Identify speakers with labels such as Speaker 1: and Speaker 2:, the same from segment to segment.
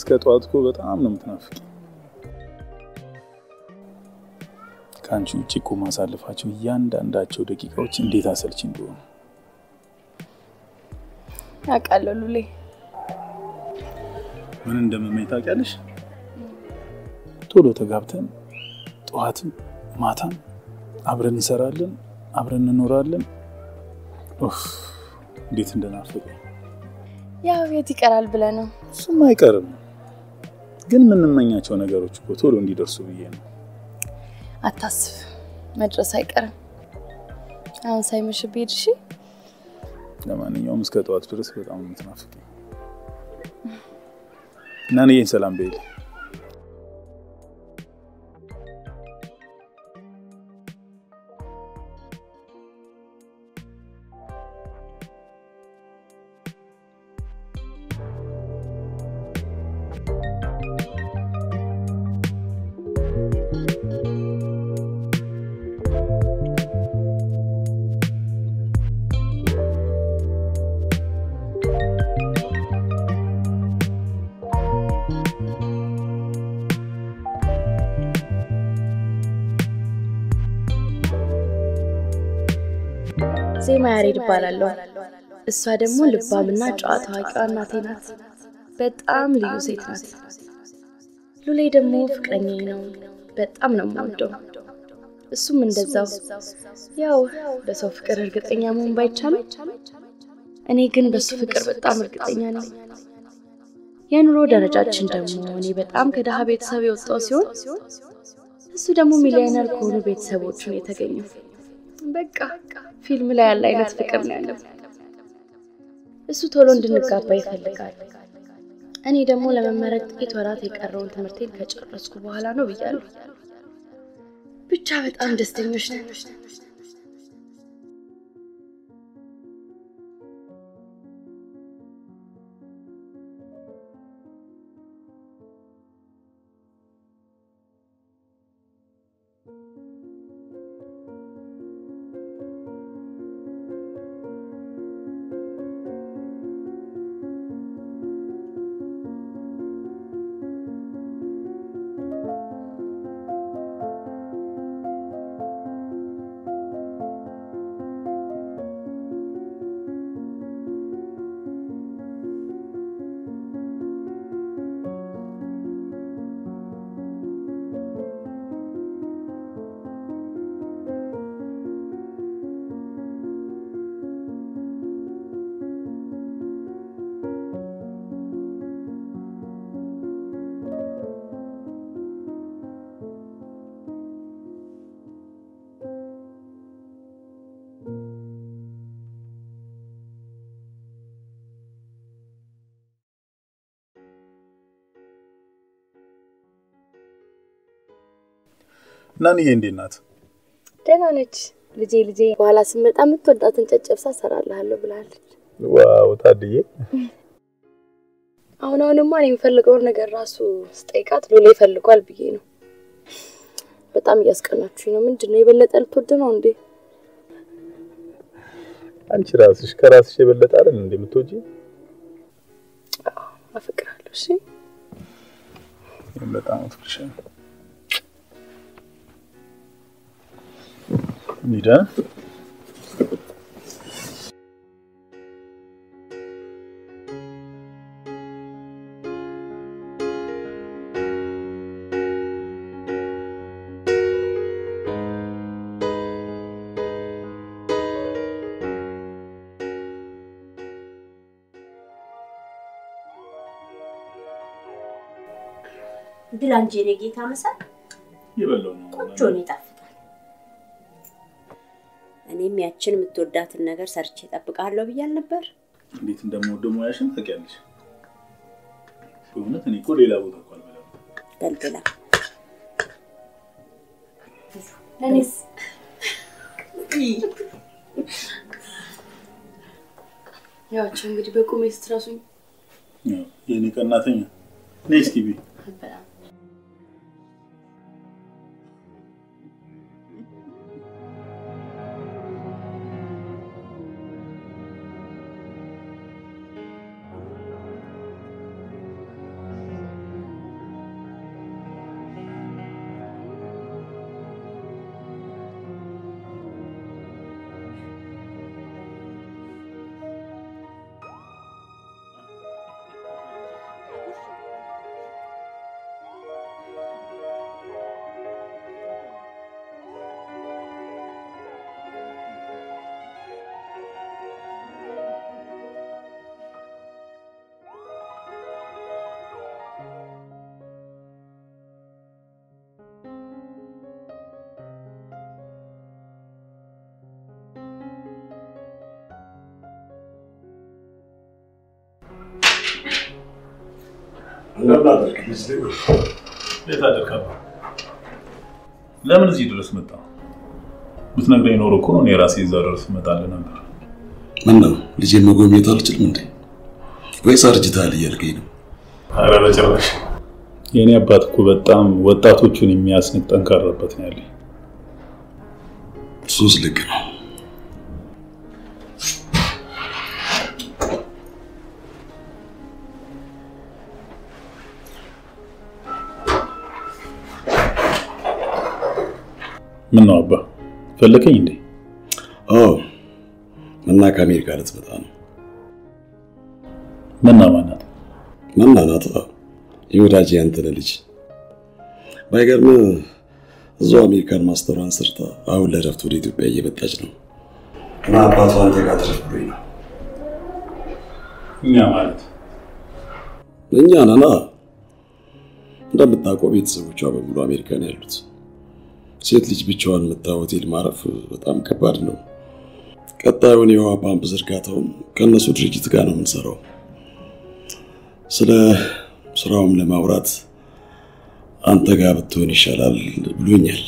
Speaker 1: እስከ ጠዋት እኮ በጣም ነው የምትናፍቂ። ከአንቺ ውጭ እኮ ማሳልፋቸው እያንዳንዳቸው ደቂቃዎች እንዴት አሰልቺ እንደሆኑ
Speaker 2: አውቃለሁ ሉሌ።
Speaker 1: ምን እንደምመኝ ታውቂያለሽ? ቶሎ ተጋብተን ጠዋትም ማታም አብረን እንሰራለን፣ አብረን እንኖራለን። ኡፍ እንዴት እንደናፈቀኝ።
Speaker 2: ያው የት ይቀራል ብለህ ነው?
Speaker 1: እሱም አይቀርም፣ ግን የምንመኛቸው ነገሮች እኮ ቶሎ እንዲደርሱ ብዬ ነው።
Speaker 2: አታስብ፣ መድረስ አይቀርም። አሁን ሳይመሽብህ ሂድ እሺ።
Speaker 1: ለማንኛውም እስከ ጠዋት ድረስ በጣም ነው የምትናፍቀኝ። እናንዬን ሰላም በይልኝ።
Speaker 2: ዜማ ያሬድ እባላለሁ። እሷ ደግሞ ልባምና ጨዋ ታዋቂዋ እናቴ ናት። በጣም ልዩ ሴት ናት። ሉሌ ደግሞ ፍቅረኛዬ ነው። በጣም ነው የምወደው። እሱም እንደዛው። ያው በሰው ፍቅር እርግጠኛ መሆን ባይቻልም እኔ ግን በሱ ፍቅር በጣም እርግጠኛ ነኝ። የኑሮ ደረጃችን ደግሞ እኔ በጣም ከድሃ ቤተሰብ የወጣው ሲሆን እሱ ደግሞ ሚሊዮነር ከሆኑ ቤተሰቦቹ ነው የተገኘው። በቃ ፊልም ላይ ያለ አይነት ፍቅር ነው ያለው። እሱ ቶሎ እንድንጋባ ይፈልጋል። እኔ ደግሞ ለመመረቅ ጥቂት ወራት የቀረውን ትምህርቴን ከጨረስኩ በኋላ ነው ብያለሁ። ብቻ በጣም ደስተኞች ነን።
Speaker 1: እናንዬ እንዴት ናት?
Speaker 2: ደህና ነች ልጄ። ልጄ በኋላ ስመጣ የምትወዳትን ጨጨብሳ እሰራልሃለሁ ብላለች።
Speaker 1: ዋው ታድዬ፣
Speaker 2: አሁን አሁንማ እኔ የምፈልገውን ነገር ራሱ ስጠይቃት ሉሌ ይፈልጓል ብዬ ነው። በጣም እያስቀናችሁኝ ነው። ምንድን ነው የበለጠ ልትወድ ነው እንዴ?
Speaker 1: አንቺ ራስሽ ከራስሽ የበለጠ አይደል እንዴ የምትወጂ?
Speaker 2: አፈቅራለሁ። እሺ
Speaker 1: እኔም በጣም አፍቅርሻለሁ። ሚዳ
Speaker 3: ብላ እንጂ የኔ ጌታ መሳል
Speaker 1: የበላው ነው
Speaker 3: ቆንጆ ነው፣ ይጣፍጣል። እኔም ያችን የምትወዳትን ነገር ሰርቼ እጠብቅሃለሁ ብያል ነበር።
Speaker 1: እንዴት እንደምወደው ሙያሽን ታውቂያለሽ። በእውነት እኔ እኮ ሌላ ቦታ እኮ አልበላም።
Speaker 3: በልብላ
Speaker 2: ለእኔስ ያቸው እንግዲህ በቁሜ ስትረሱኝ
Speaker 1: ያው የእኔ ቀናተኛ ነይ እስኪ ቢ
Speaker 2: አልበላም።
Speaker 4: እንደምን አደርክ ልጅ?
Speaker 1: እንዴት አደርክ አባ? ለምን እዚህ ድረስ መጣ? ብትነግረኝ ኖሮ እኮ እኔ ራሴ እዛ ድረስ እመጣልህ ነበር።
Speaker 4: ምን ነው ልጄን መጎብኘት አልችልም እንዴ? ወይስ አርጅተሃል እያልከኝ ነው?
Speaker 1: ኧረ በጭራሽ። የእኔ አባት እኮ በጣም ወጣቶቹን የሚያስንቅ ጠንካራበት ነው ያለኝ።
Speaker 4: እሱስ ልክ ነው።
Speaker 1: ምን ነው አባ ፈለከኝ እንዴ?
Speaker 4: አዎ መና ከአሜሪካ ልትመጣ ነው።
Speaker 1: መና ማናት?
Speaker 4: መና ናት የወዳጅ ያንተነ ልጅ። ባይገርም እዛው አሜሪካን ማስተሯን ሰርታ አሁን ለረፍት ወደ ኢትዮጵያ እየመጣች ነው እና አባቷ አንተ ጋር ትረፍ ብሎኝ ነው።
Speaker 1: እኛ ማለት
Speaker 4: እኛ ነና እንደምታውቀው ቤተሰቦቿ በሙሉ አሜሪካ ነው ያሉት። ሴት ልጅ ብቻዋን መታ ሆቴል ማረፍ በጣም ከባድ ነው። ቀጣዩን የውሃ ፓምፕ ዝርጋታውን ከእነሱ ድርጅት ጋር ነው የምንሰራው። ስለ ስራውም ለማውራት አንተ ጋር ብትሆን ይሻላል ብሎኛል።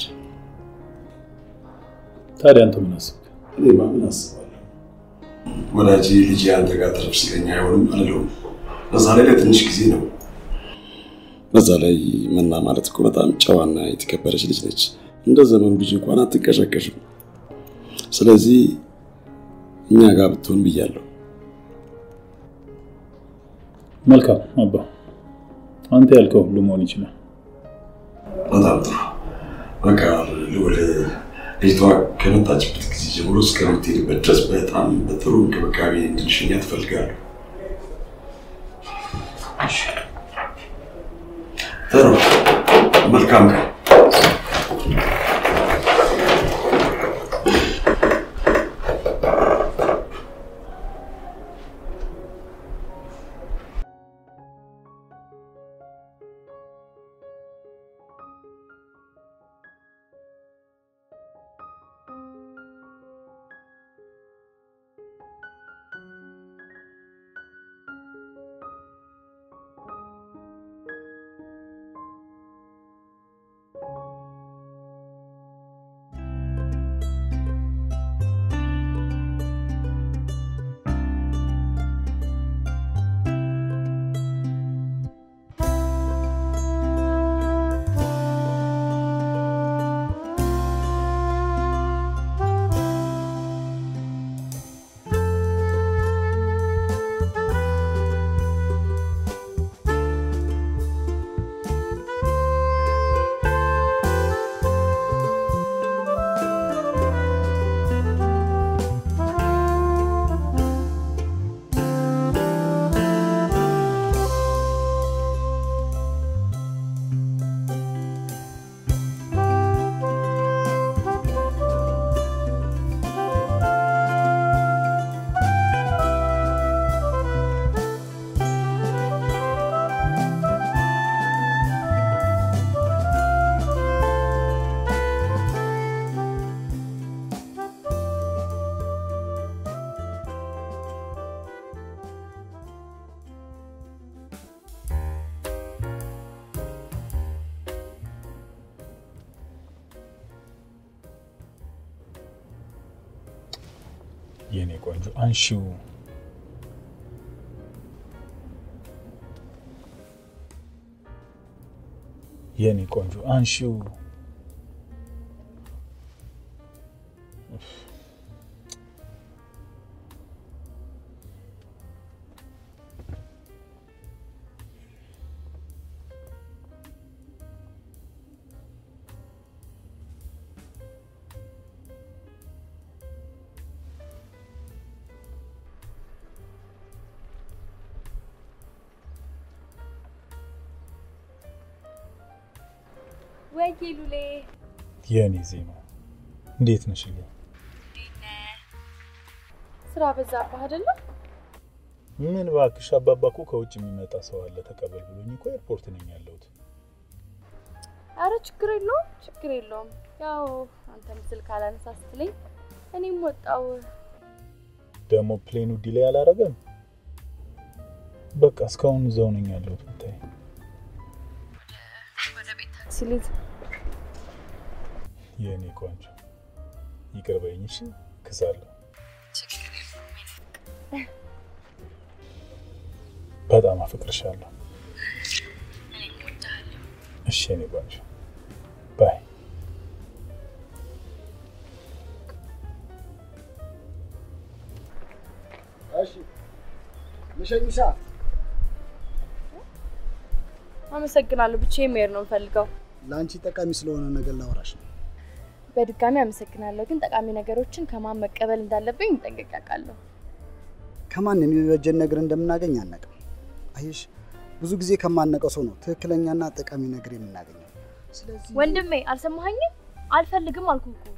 Speaker 1: ታዲያ አንተ ምን አስብክ?
Speaker 4: እኔማ ምን አስባለሁ፣ ወዳጅ ልጅ አንተ ጋር ትረፍ ሲለኝ አይሆንም አልለውም። በዛ ላይ ለትንሽ ጊዜ ነው። በዛ ላይ መና ማለት እኮ በጣም ጨዋና የተከበረች ልጅ ነች። እንደ ዘመኑ ልጅ እንኳን አትንቀሸቀሽም። ስለዚህ እኛ ጋር ብትሆን ብያለሁ።
Speaker 1: መልካም አባ፣ አንተ ያልከው ሁሉ መሆን ይችላል።
Speaker 4: በጣም ጥሩ። በቃ ልውል ልጅቷ ከመጣችበት ጊዜ ጀምሮ እስከምትሄድበት ድረስ በጣም በጥሩ እንክብካቤ እንድንሸኛ ትፈልጋለሁ። ጥሩ። መልካም ቀን።
Speaker 1: የኔ ቆንጆ አንሺው። የኔ ቆንጆ አንሺው።
Speaker 2: ወይ ሉሌ
Speaker 1: የኔ ዜማ እንዴት ነሽልኝ?
Speaker 2: ስራ በዛብህ አይደለ?
Speaker 1: ምን እባክሽ፣ አባባ እኮ ከውጭ የሚመጣ ሰው አለ ተቀበል ብሎኝ እኮ ኤርፖርት ነኝ ያለሁት።
Speaker 2: አረ ችግር የለውም ችግር የለውም። ያው አንተም ስልክ አላነሳ ስትለኝ እኔም ወጣው።
Speaker 1: ደግሞ ፕሌኑ ዲሌይ አላረገም። በቃ እስካሁን እዛው ነኝ ያለሁት ብታይ።
Speaker 2: ሲሉት
Speaker 1: የእኔ ቆንጆ ይቅር በይኝ እሺ። ክሳለሁ። በጣም አፈቅርሻለሁ። እሺ የእኔ ቆንጆ ባይ።
Speaker 5: እሺ ልሸኝሻ።
Speaker 2: አመሰግናለሁ። ብቻዬን መሄድ ነው የምፈልገው።
Speaker 5: ለአንቺ ጠቃሚ ስለሆነ ነገር ላወራሽ ነው።
Speaker 2: በድጋሚ አመሰግናለሁ። ግን ጠቃሚ ነገሮችን ከማን መቀበል እንዳለብኝ ጠንቅቄ አውቃለሁ።
Speaker 5: ከማን የሚበጀን ነገር እንደምናገኝ አናውቅም። አየሽ፣ ብዙ ጊዜ ከማነቀው ሰው ነው ትክክለኛና ጠቃሚ ነገር የምናገኘው። ስለዚህ
Speaker 2: ወንድሜ አልሰማኸኝም? አልፈልግም አልኩህ እኮ።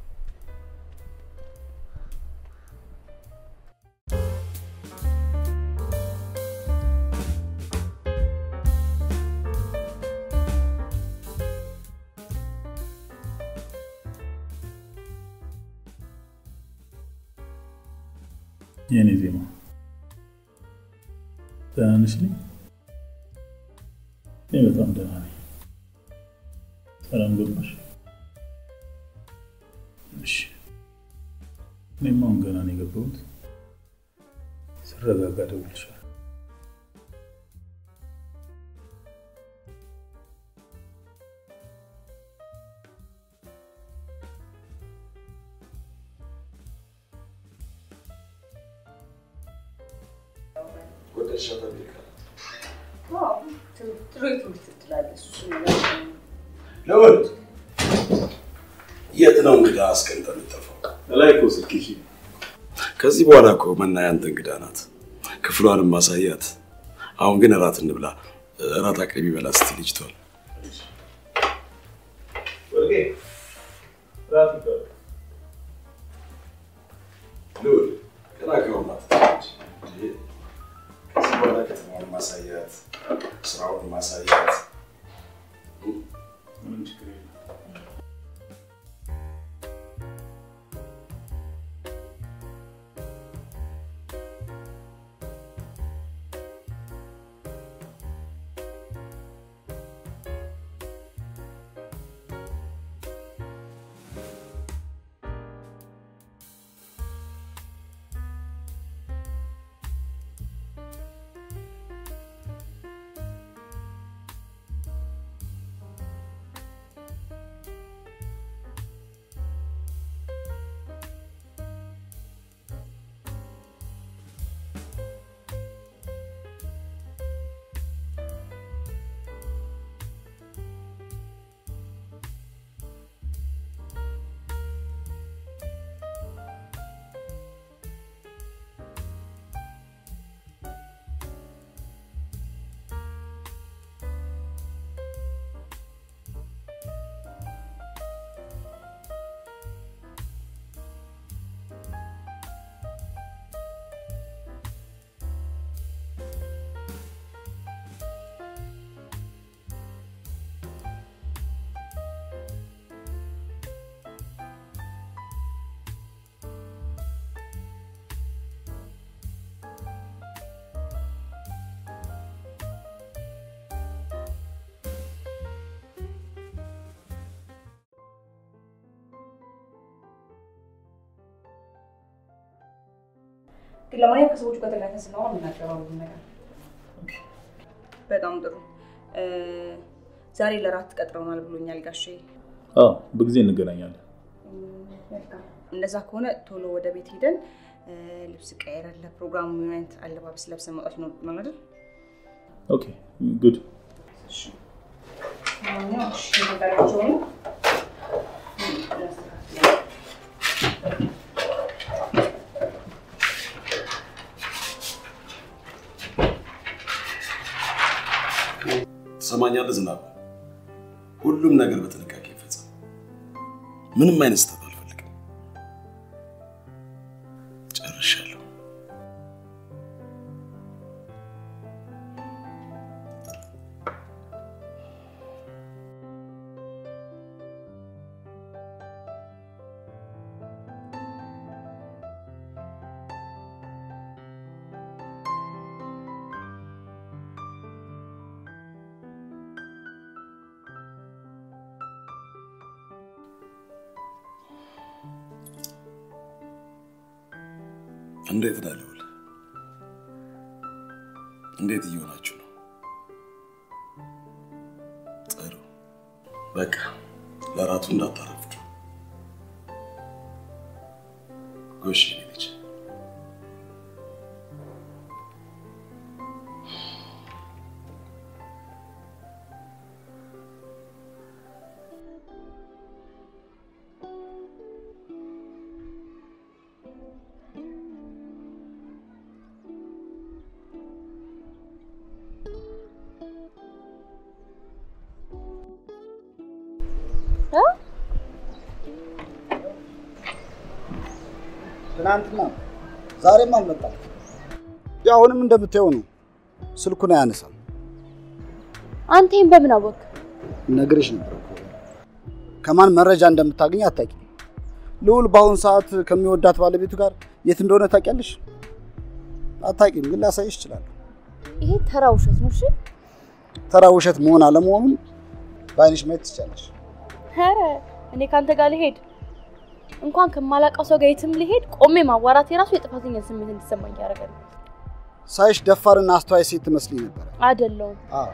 Speaker 1: የእኔ ዜማ ደህና ነሽ? ልኝ እኔ በጣም ደህና ነኝ። ሰላም ገባሽ? እሺ። እኔማ አሁን ገና ነው የገባሁት። ስረጋጋ እደውልልሻለሁ።
Speaker 4: ወደድሻት አሜሪካ?
Speaker 3: ጥሩ የትምህርት እድል አለ። እሱ
Speaker 4: ለወድ የት ነው እንግዳ አስቀምጠን የምጠፋው?
Speaker 1: ላይ እኮ ስልክሽ
Speaker 4: ከዚህ በኋላ እኮ መና ያንተ እንግዳ ናት። ክፍሏንም ማሳያት። አሁን ግን እራት እንብላ። እራት አቅርቢ በላ ስትል ልጅቷል።
Speaker 1: ወርቄ ራት ይባላል።
Speaker 4: ልውል ገና ከሆናት ከዚህ በኋላ ከተማውን ማሳያት፣ ስራውን ማሳያት።
Speaker 1: ምንም ችግር የለም።
Speaker 6: ግን ለማንኛውም ከሰዎቹ ጋር ተገናኝተን ስናወራ የምናገረው ሁሉም ነገር በጣም ጥሩ። እ፣ ዛሬ ለራት ቀጥረውናል ብሎኛል ጋሼ።
Speaker 1: አዎ በጊዜ እንገናኛለን።
Speaker 6: መልካም። እንደዛ ከሆነ ቶሎ ወደ ቤት ሄደን እ፣ ልብስ ቀይረን ለፕሮግራሙ ምን አይነት አለባበስ ለብሰን መውጣት ይኖርብናል አይደል?
Speaker 1: ኦኬ ጉድ
Speaker 6: እሺ። ለማንኛውም እሺ፣ የነገራቸውን
Speaker 4: ትሰማኛለህ ዝናብ? ሁሉም ነገር በጥንቃቄ ይፈጸም። ምንም አይነት ስህተት አልፈልግም። ጨርሻለሁ። እንዴት ነህ ልዑል? እንዴት እየሆናችሁ ነው? ጥሩ። በቃ ለራቱ እንዳታረፍዱ። ጎሽ የኔ ልጅ።
Speaker 5: ትናንትና ዛሬም አልመጣም። ያው አሁንም እንደምታየው ነው፣ ስልኩን አያነሳም።
Speaker 2: አንተ ይሄን በምን አወቅ?
Speaker 5: ነግሬሽ ነበር እኮ ከማን መረጃ እንደምታገኝ አታውቂም። ልዑል በአሁኑ ሰዓት ከሚወዳት ባለቤቱ ጋር የት እንደሆነ ታውቂያለሽ? አታውቂም፣ ግን ላሳይሽ እችላለሁ።
Speaker 2: ይሄ ተራ ውሸት ነው። እሺ
Speaker 5: ተራ ውሸት መሆን አለመሆኑን በአይንሽ ማየት ትችላለሽ።
Speaker 2: ኧረ እኔ ካንተ ጋር ልሄድ እንኳን ከማላውቀው ሰው ጋር የትም ልሄድ ቆሜ ማዋራት የራሱ የጥፋተኛ ስሜት እንዲሰማኝ ያደርጋል።
Speaker 5: ሳይሽ ደፋርና አስተዋይ ሴት ትመስልኝ ነበረ።
Speaker 2: አይደለሁም።
Speaker 5: አዎ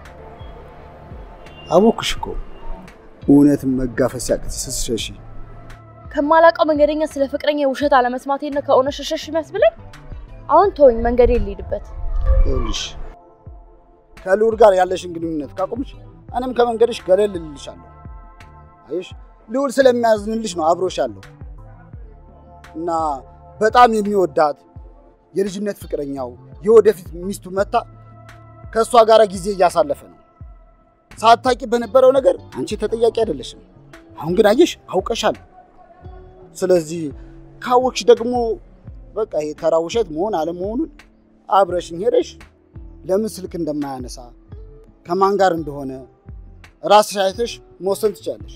Speaker 5: አወኩሽ እኮ እውነትን መጋፈጥ ሲያቅት ስትሸሺ።
Speaker 2: ከማላውቀው መንገደኛ ስለ ፍቅረኛ ውሸት አለመስማቴ ነው ከእውነት ሸሸሽ የሚያስብለኝ። አሁን ተወኝ፣ መንገዴ ልሂድበት።
Speaker 5: ይኸውልሽ ከልዑል ጋር ያለሽን ግንኙነት ካቆምሽ እኔም ከመንገድሽ ገለል እልልሻለሁ። አይሽ ልዑል ስለሚያዝንልሽ ነው አብሮሽ ያለው እና በጣም የሚወዳት የልጅነት ፍቅረኛው የወደፊት ሚስቱ መታ ከእሷ ጋር ጊዜ እያሳለፈ ነው። ሳታቂ በነበረው ነገር አንቺ ተጠያቂ አይደለሽም። አሁን ግን አየሽ አውቀሻል። ስለዚህ ካወቅሽ ደግሞ በቃ ይሄ ተራ ውሸት መሆን አለመሆኑን አብረሽኝ ሄደሽ ለምን ስልክ እንደማያነሳ ከማን ጋር እንደሆነ ራስሽ አይተሽ መወሰን ትችላለሽ።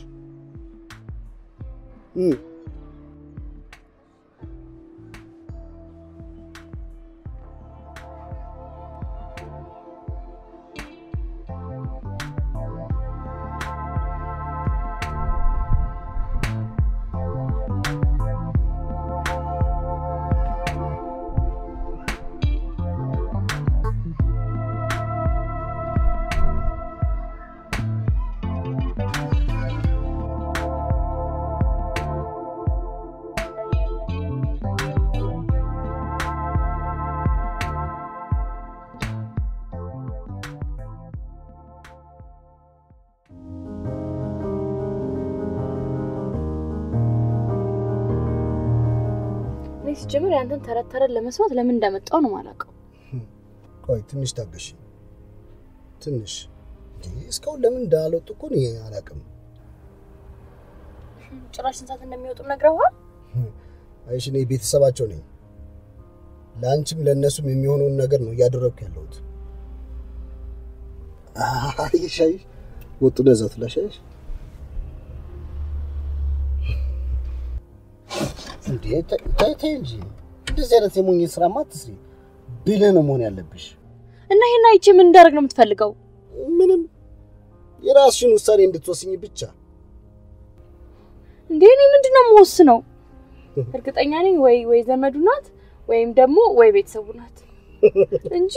Speaker 5: እም።
Speaker 2: እኔ ሲጀምር ያንተን ተረት ተረት ለመስማት ለምን እንዳመጣው ነው የማላውቀው።
Speaker 5: ቆይ ትንሽ ታገሽ። ትንሽ እንዴ እስካሁን ለምን እንዳልወጡ እኮ እኔ አላውቅም።
Speaker 2: ጭራሽ ስንት ሰዓት እንደሚወጡ ነግረዋል?
Speaker 5: አይሽ እኔ ቤተሰባቸው ነኝ። ለአንቺም ለእነሱም የሚሆነውን ነገር ነው እያደረግኩ ያለሁት። አይሽ አይሽ ወጡ ለዛ ትላሽ አይሽ እንዴ ታይ ታይ ታይ እንጂ እንደዚህ አይነት የሞኝ ስራማ አትስሪ። ብልህ ነው መሆን ያለብሽ።
Speaker 2: እና ይሄን አይቼ ምን እንዳደርግ ነው የምትፈልገው?
Speaker 5: ምንም የራስሽን ውሳኔ እንድትወስኝ ብቻ።
Speaker 2: እንዴ እኔ ምንድን ነው የምወስነው? እርግጠኛ ነኝ ወይ ወይ ዘመዱ ናት ወይም ደግሞ ወይ ቤተሰቡ ናት እንጂ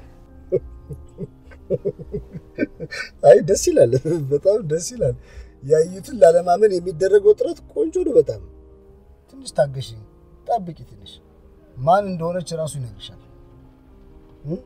Speaker 5: አይ ደስ ይላል፣ በጣም ደስ ይላል። ያዩትን ላለማመን የሚደረገው ጥረት ቆንጆ ነው በጣም። ትንሽ ታገሺ፣ ጠብቂ ትንሽ። ማን እንደሆነች ራሱ ይነግርሻል። እ?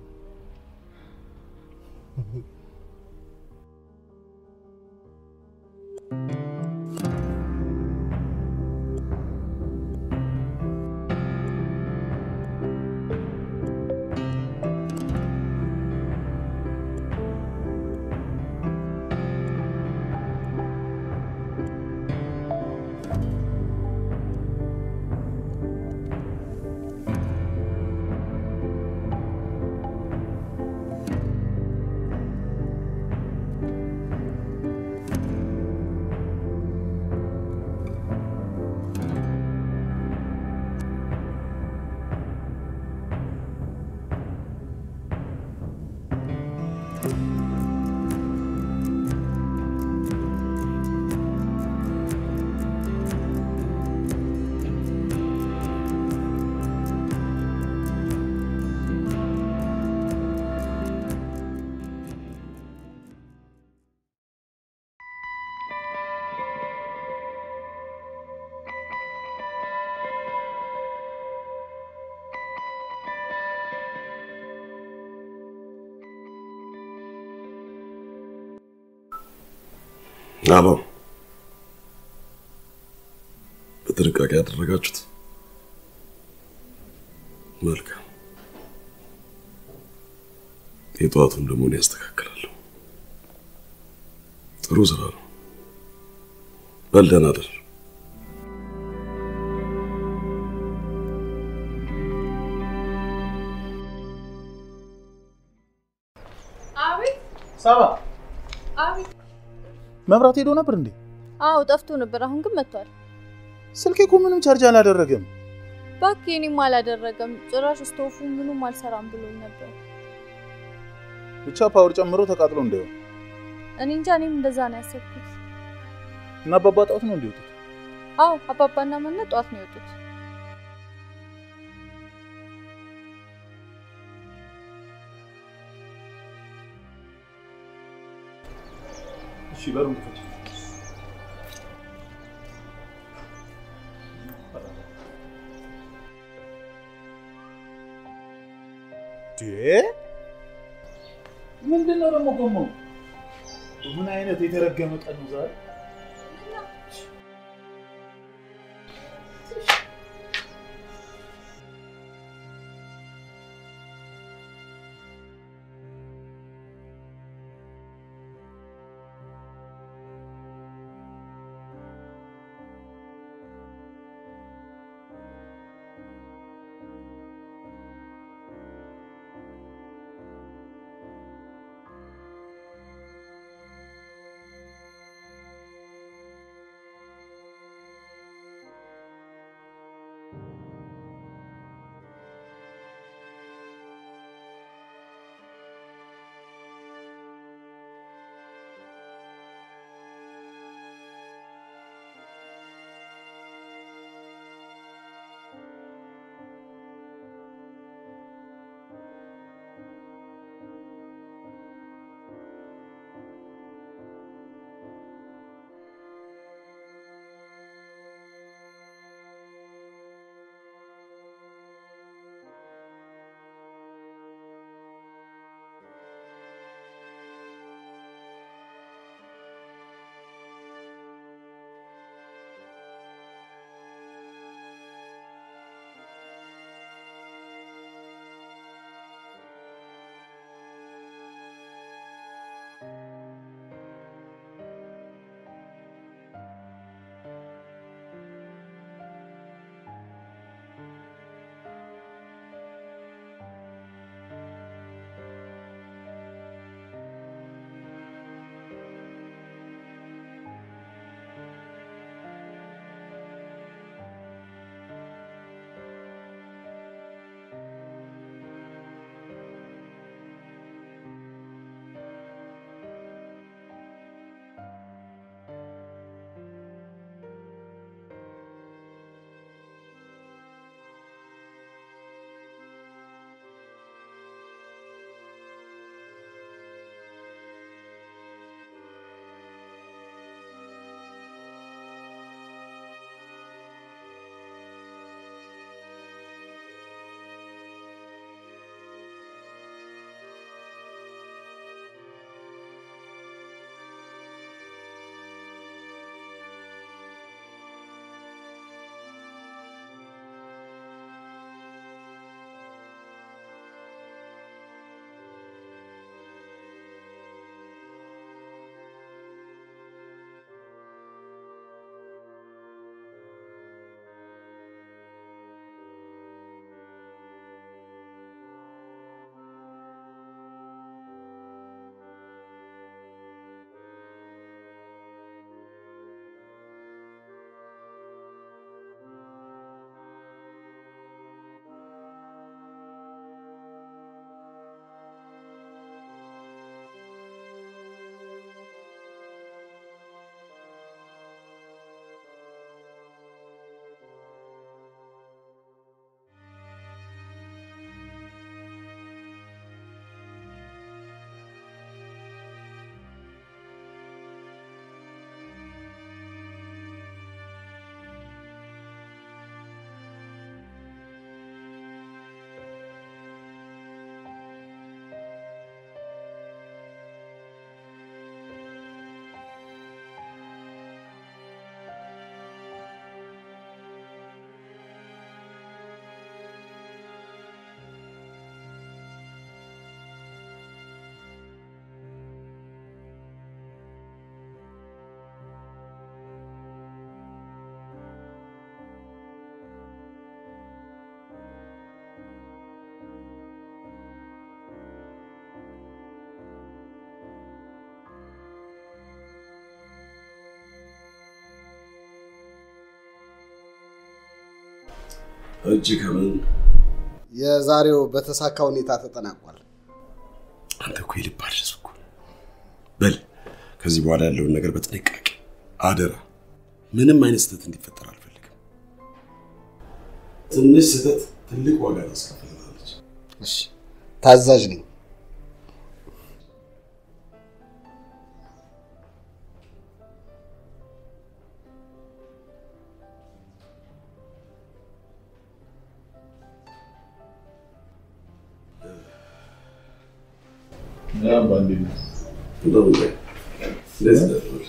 Speaker 4: አሎ፣ በጥንቃቄ ያደረጋችሁት መልካም። የጠዋቱን ደግሞ እኔ ያስተካክላለሁ። ጥሩ ስራ ነው። በል ደህና እደር።
Speaker 7: አቤት
Speaker 1: ሳባ
Speaker 7: አቤት።
Speaker 1: መብራት ሄዶ ነበር እንዴ?
Speaker 7: አዎ ጠፍቶ ነበር። አሁን ግን መጥቷል።
Speaker 1: ስልኬ እኮ ምንም ቻርጅ አላደረገም።
Speaker 7: እባክህ እኔም አላደረገም። ጭራሽ ስቶፉ ምኑም አልሰራም ብሎኝ ነበር።
Speaker 1: ብቻ ፓወር ጨምሮ ተቃጥሎ እንዳይሆን
Speaker 7: እኔ እንጃ፣ እኔም እንደዛ ነው ያሰብኩት።
Speaker 1: እና አባባ ጣት ነው እንዲወጡት።
Speaker 7: አዎ አባባና መነ ጠዋት ነው የወጡት።
Speaker 1: እሺ በሩን ክፈች። ምንድን ነው ደግሞ ጎማው? ምን አይነት የተረገመ ቀን ነው ዛሬ?
Speaker 4: እጅ ከምን
Speaker 5: የዛሬው በተሳካ ሁኔታ ተጠናቋል።
Speaker 4: አንተ እኮ የልብ አድረስ እኮ በል ከዚህ በኋላ ያለውን ነገር በጥንቃቄ አደራ። ምንም አይነት ስህተት እንዲፈጠር አልፈልግም። ትንሽ ስህተት ትልቅ ዋጋ ታስከፍለናለች።
Speaker 5: እሺ፣ ታዛዥ ነኝ።
Speaker 4: እንደውም ላይ እንደዚህ ተደረገ።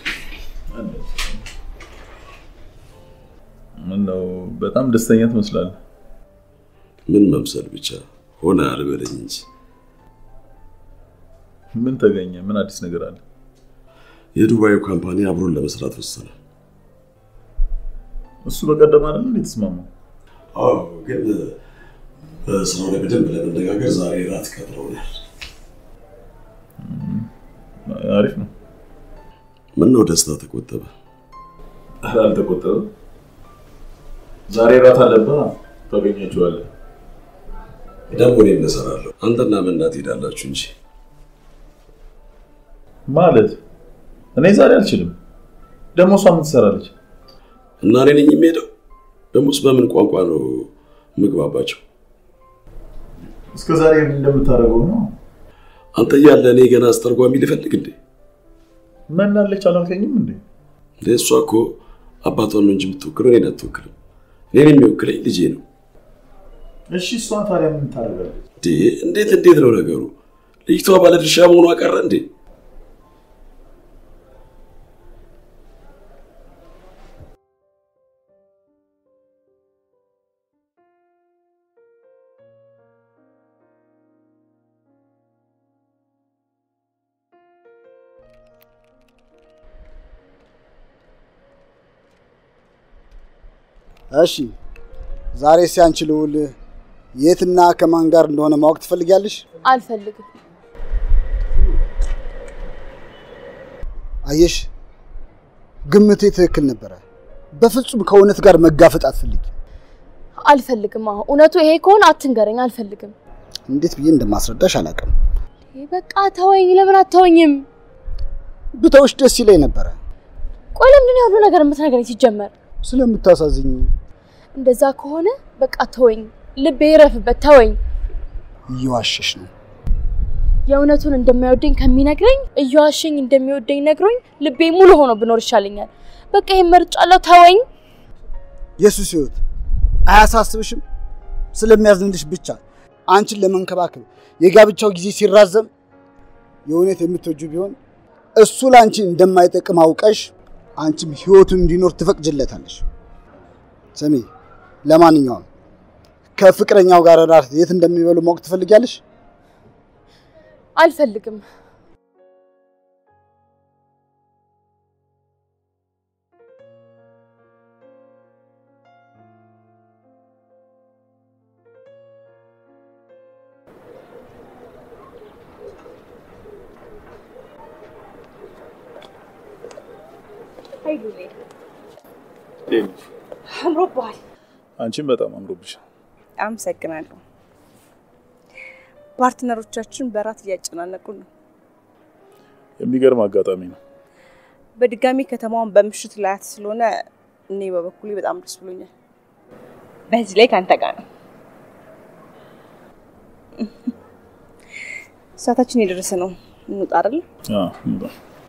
Speaker 1: ምነው በጣም ደስተኛ ትመስላለህ።
Speaker 4: ምን መምሰል ብቻ ሆነ አልበለኝ እንጂ
Speaker 1: ምን ተገኘ? ምን አዲስ ነገር አለ?
Speaker 4: የዱባዩ ካምፓኒ አብሮን ለመስራት ወሰነ።
Speaker 1: እሱ በቀደም አይደል እንዴ የተስማማው?
Speaker 4: አዎ፣ ግን በስራው ላይ በደንብ ለመነጋገር ዛሬ ራት ቀጥረውናል።
Speaker 1: አሪፍ ነው።
Speaker 4: ምን ነው ደስታ ተቆጠበ?
Speaker 1: ኧረ አልተቆጠበም። ዛሬ ራት አለብህ፣ ታገኛቸዋለህ።
Speaker 4: ደግሞ እኔም እሰራለሁ። አንተና ምና ትሄዳላችሁ እንጂ
Speaker 1: ማለት እኔ ዛሬ አልችልም። ደግሞ እሷ ምን ትሰራለች?
Speaker 4: እና እኔ ነኝ የሚሄደው። ደሞስ በምን ቋንቋ ነው ምግባባቸው?
Speaker 1: እስከ ዛሬ ምን እንደምታደርገው ነው።
Speaker 4: አንተ እያለ እኔ ገና አስተርጓሚ ልፈልግ እንዴ?
Speaker 1: ምን አለች አላልከኝም እንዴ?
Speaker 4: እንደ እሷ እኮ አባቷን ነው እንጂ የምትወክለው እኔን አትወክልም። እኔን የሚወክለኝ ልጄ ነው።
Speaker 1: እሺ እሷ ታዲያ ምን ታደርጋለች?
Speaker 4: እንዴ እንዴት እንዴት ነው ነገሩ? ልጅቷ ባለድርሻ መሆኗ ቀረ እንዴ?
Speaker 5: እሺ ዛሬ ሲያንቺ ልውል የትና ከማን ጋር እንደሆነ ማወቅ ትፈልጊያለሽ?
Speaker 7: አልፈልግም።
Speaker 5: አየሽ፣ ግምቴ ትክክል ነበረ። በፍጹም ከእውነት ጋር መጋፈጥ አትፈልጊ።
Speaker 7: አልፈልግም። አሁን እውነቱ ይሄ ከሆነ አትንገረኝ። አልፈልግም።
Speaker 5: እንዴት ብዬ እንደማስረዳሽ አላውቅም።
Speaker 7: ይሄ በቃ ተወኝ። ለምን አተወኝም?
Speaker 5: ብተውሽ ደስ ይለኝ ነበረ
Speaker 7: ቆይ ለምንድን ነው ያሉ ነገር የምትነግረኝ? ሲጀመር
Speaker 5: ስለምታሳዝኝ።
Speaker 7: እንደዛ ከሆነ በቃ ተወኝ። ልቤ ይረፍበት። ተወኝ።
Speaker 5: እየዋሸሽ ነው።
Speaker 7: የእውነቱን እንደማይወደኝ ከሚነግረኝ እየዋሸኝ እንደሚወደኝ ነግሮኝ ልቤ ሙሉ ሆኖ ብኖር ይሻለኛል። በቃ ይሄን መርጫለሁ። ተወኝ።
Speaker 5: የሱስ ህይወት አያሳስብሽም? ስለሚያዝንልሽ ብቻ አንቺን ለመንከባከብ የጋብቻው ጊዜ ሲራዘም የእውነት የምትወጁ ቢሆን እሱ ለአንቺ እንደማይጠቅም አውቀሽ አንቺም ህይወቱን እንዲኖር ትፈቅጅለታለሽ። ስሚ፣ ለማንኛውም ከፍቅረኛው ጋር እራት የት እንደሚበሉ ማወቅ ትፈልጊያለሽ?
Speaker 7: አልፈልግም።
Speaker 6: አምሮብሃል።
Speaker 1: አንቺም በጣም አምሮብሻል።
Speaker 6: አመሰግናለሁ። ፓርትነሮቻችን በራት እያጨናነቁ ነው።
Speaker 1: የሚገርም አጋጣሚ ነው።
Speaker 6: በድጋሚ ከተማውን በምሽት ላያት ስለሆነ እኔ በበኩሌ በጣም ደስ ብሎኛል። በዚህ ላይ ከአንተ ጋር ነው። ሰዓታችን የደረሰ ነው። እንውጣ አይደል?
Speaker 1: አዎ፣ እንውጣ።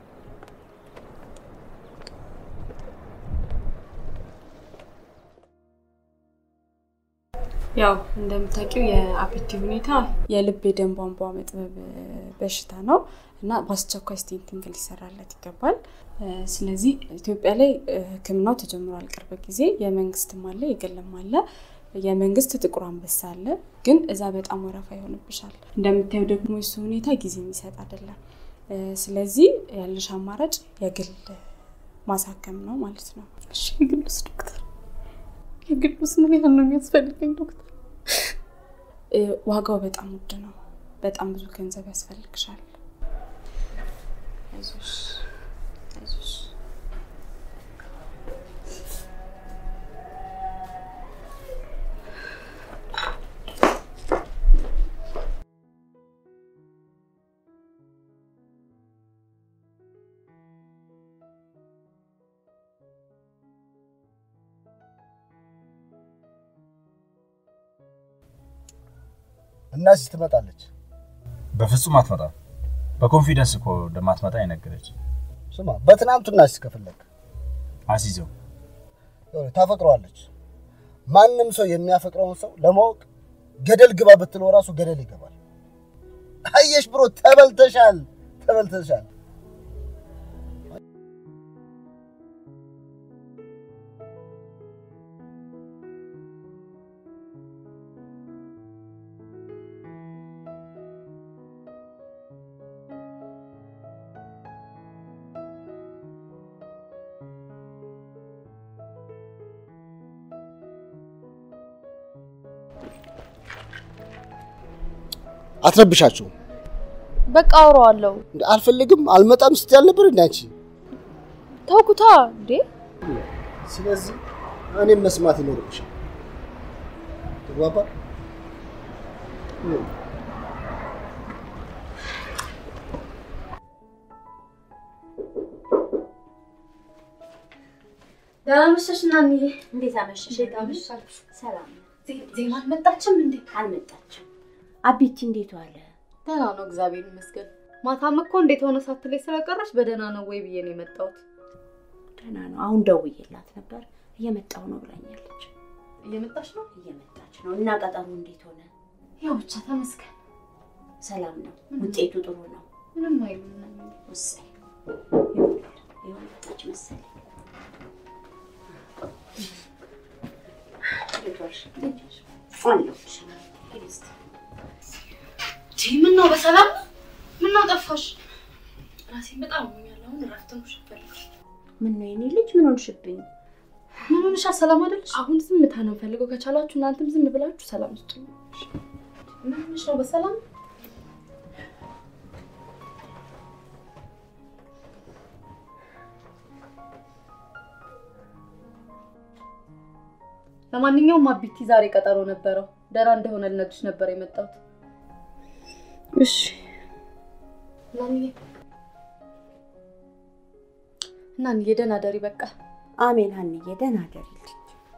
Speaker 8: ያው እንደምታውቂው የአፒቲ ሁኔታ የልብ የደም ቧንቧ መጥበብ በሽታ ነው እና በአስቸኳይ ስቴንቲንግ ሊሰራለት ይገባል። ስለዚህ ኢትዮጵያ ላይ ሕክምናው ተጀምሯል። ቅርብ ጊዜ የመንግስትም አለ የግልም አለ። የመንግስት ጥቁር አንበሳ አለ፣ ግን እዛ በጣም ወረፋ ይሆንብሻል። እንደምታየው ደግሞ የሱ ሁኔታ ጊዜ የሚሰጥ አይደለም። ስለዚህ ያለሽ አማራጭ የግል ማሳከም ነው ማለት ነው።
Speaker 7: እሺ የግሉስ ዶክተር የግሉስ ምን ያህል ነው የሚያስፈልገኝ ዶክተር?
Speaker 8: ዋጋው በጣም ውድ ነው። በጣም ብዙ ገንዘብ ያስፈልግሻል። አይዞሽ አይዞሽ።
Speaker 5: እናዚህ ትመጣለች።
Speaker 9: በፍጹም አትመጣም። በኮንፊደንስ እኮ እንደማትመጣ የነገረች።
Speaker 5: ስማ፣ በትናንቱ እናዚህ ከፈለግ
Speaker 9: አስይዘው
Speaker 5: ይኸውልህ፣ ታፈቅረዋለች። ማንም ሰው የሚያፈቅረውን ሰው ለማወቅ ገደል ግባ ብትለው ራሱ ገደል ይገባል። አየሽ ብሮ፣ ተበልተሻል፣ ተበልተሻል። አትረብሻቸው።
Speaker 7: በቃ አውረዋለሁ።
Speaker 5: አልፈልግም፣ አልመጣም ስትይ አልነበር እንዴ አንቺ?
Speaker 7: ተውኩታ እንዴ።
Speaker 5: ስለዚህ እኔም መስማት ይኖርብሻል። ተግባባ?
Speaker 2: ደህና መሸሽ እናንዬ።
Speaker 3: እንዴት አመሸሽ?
Speaker 2: እንዴት አመሻችሁ?
Speaker 3: ሰላም ነው።
Speaker 2: ዜማ አልመጣችም እንዴ?
Speaker 3: አልመጣችም። አቤቲ እንዴት ዋለ?
Speaker 2: ደህና ነው እግዚአብሔር ይመስገን። ማታም እኮ እንዴት ሆነ ሳትለኝ ስለቀረች በደህና ነው ወይ ብዬ ነው የመጣሁት።
Speaker 3: ደህና ነው። አሁን ደውዬላት ነበር እየመጣሁ ነው ብላኛለች።
Speaker 2: እየመጣች ነው?
Speaker 3: እየመጣች ነው። እና ቀጠሮ እንዴት ሆነ?
Speaker 2: ያው ብቻ ተመስገን።
Speaker 3: ሰላም ነው። ውጤቱ ጥሩ ነው።
Speaker 2: ምንም አይልም እናንዬ።
Speaker 3: እሰይ ይኸው መጣች መሰለኝ። እንዴት ዋልሽ? እንዴት ዋልሽ? አለሁልሽ። ሂድ እስኪ።
Speaker 2: ምን ነው በሰላም ነው? ምን ነው ጠፋሽ? ራሴን በጣም አሞኛል። አሁን እረፍት ነው ሸፈልኩ።
Speaker 3: ምን ነው የኔ ልጅ ምን ሆንሽብኝ?
Speaker 2: ምን ሆነሻል? ሰላም አይደለሽ? አሁን ዝምታ ነው የምፈልገው። ከቻላችሁ እናንተም ዝም ብላችሁ ሰላም ስጡ። ምን ሆነሽ ነው? በሰላም ለማንኛውም አቢቲ ዛሬ ቀጠሮ ነበረው። ደህና እንደሆነ ልነግርሽ ነበር የመጣሁት።
Speaker 7: እሺ
Speaker 2: እናንዬ እናንዬ ደህና ደሪ በቃ
Speaker 3: አሜን ሀንዬ፣ ደህና ደሪልኝ።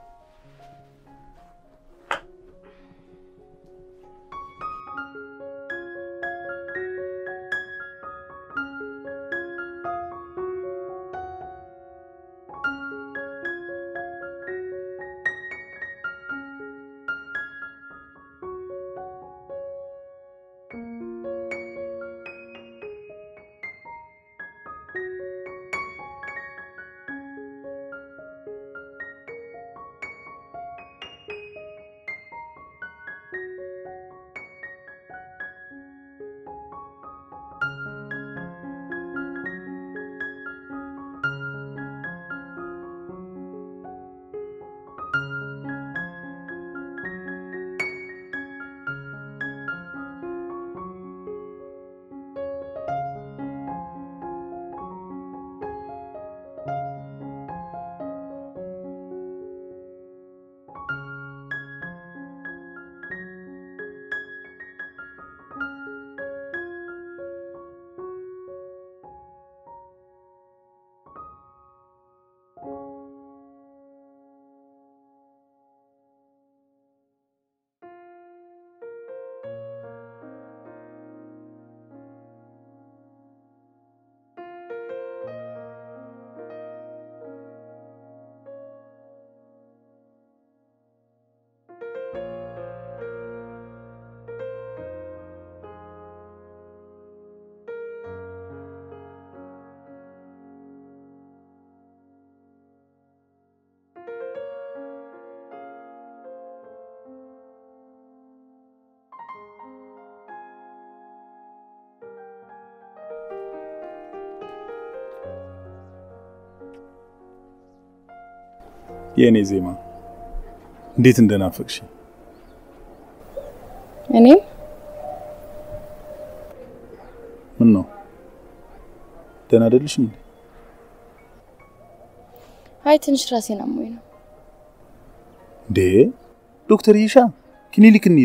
Speaker 1: የእኔ ዜማ እንዴት እንደናፈቅሽ
Speaker 7: እኔም
Speaker 1: ምን ነው ደህና አይደለሽም እንዴ?
Speaker 7: አይ ትንሽ ራሴን አሞኝ ነው።
Speaker 1: እንዴ ዶክተር ይሻ ክሊኒክ እንሂድ።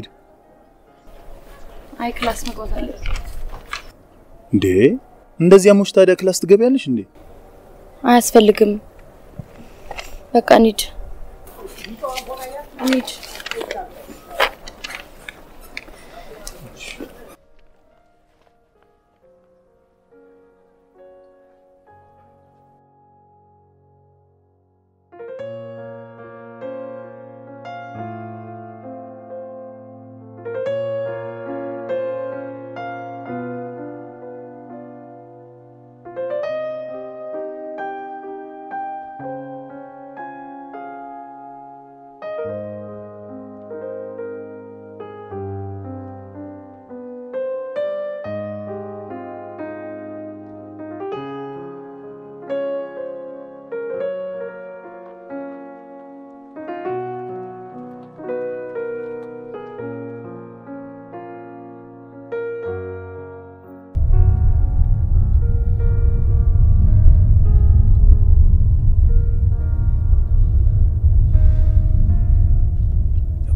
Speaker 7: አይ ክላስ መግባት አለ።
Speaker 1: እንዴ እንደዚህ አሞሽ ታዲያ ክላስ ትገቢያለሽ እንዴ?
Speaker 7: አያስፈልግም። በቃ እንሂድ እንሂድ።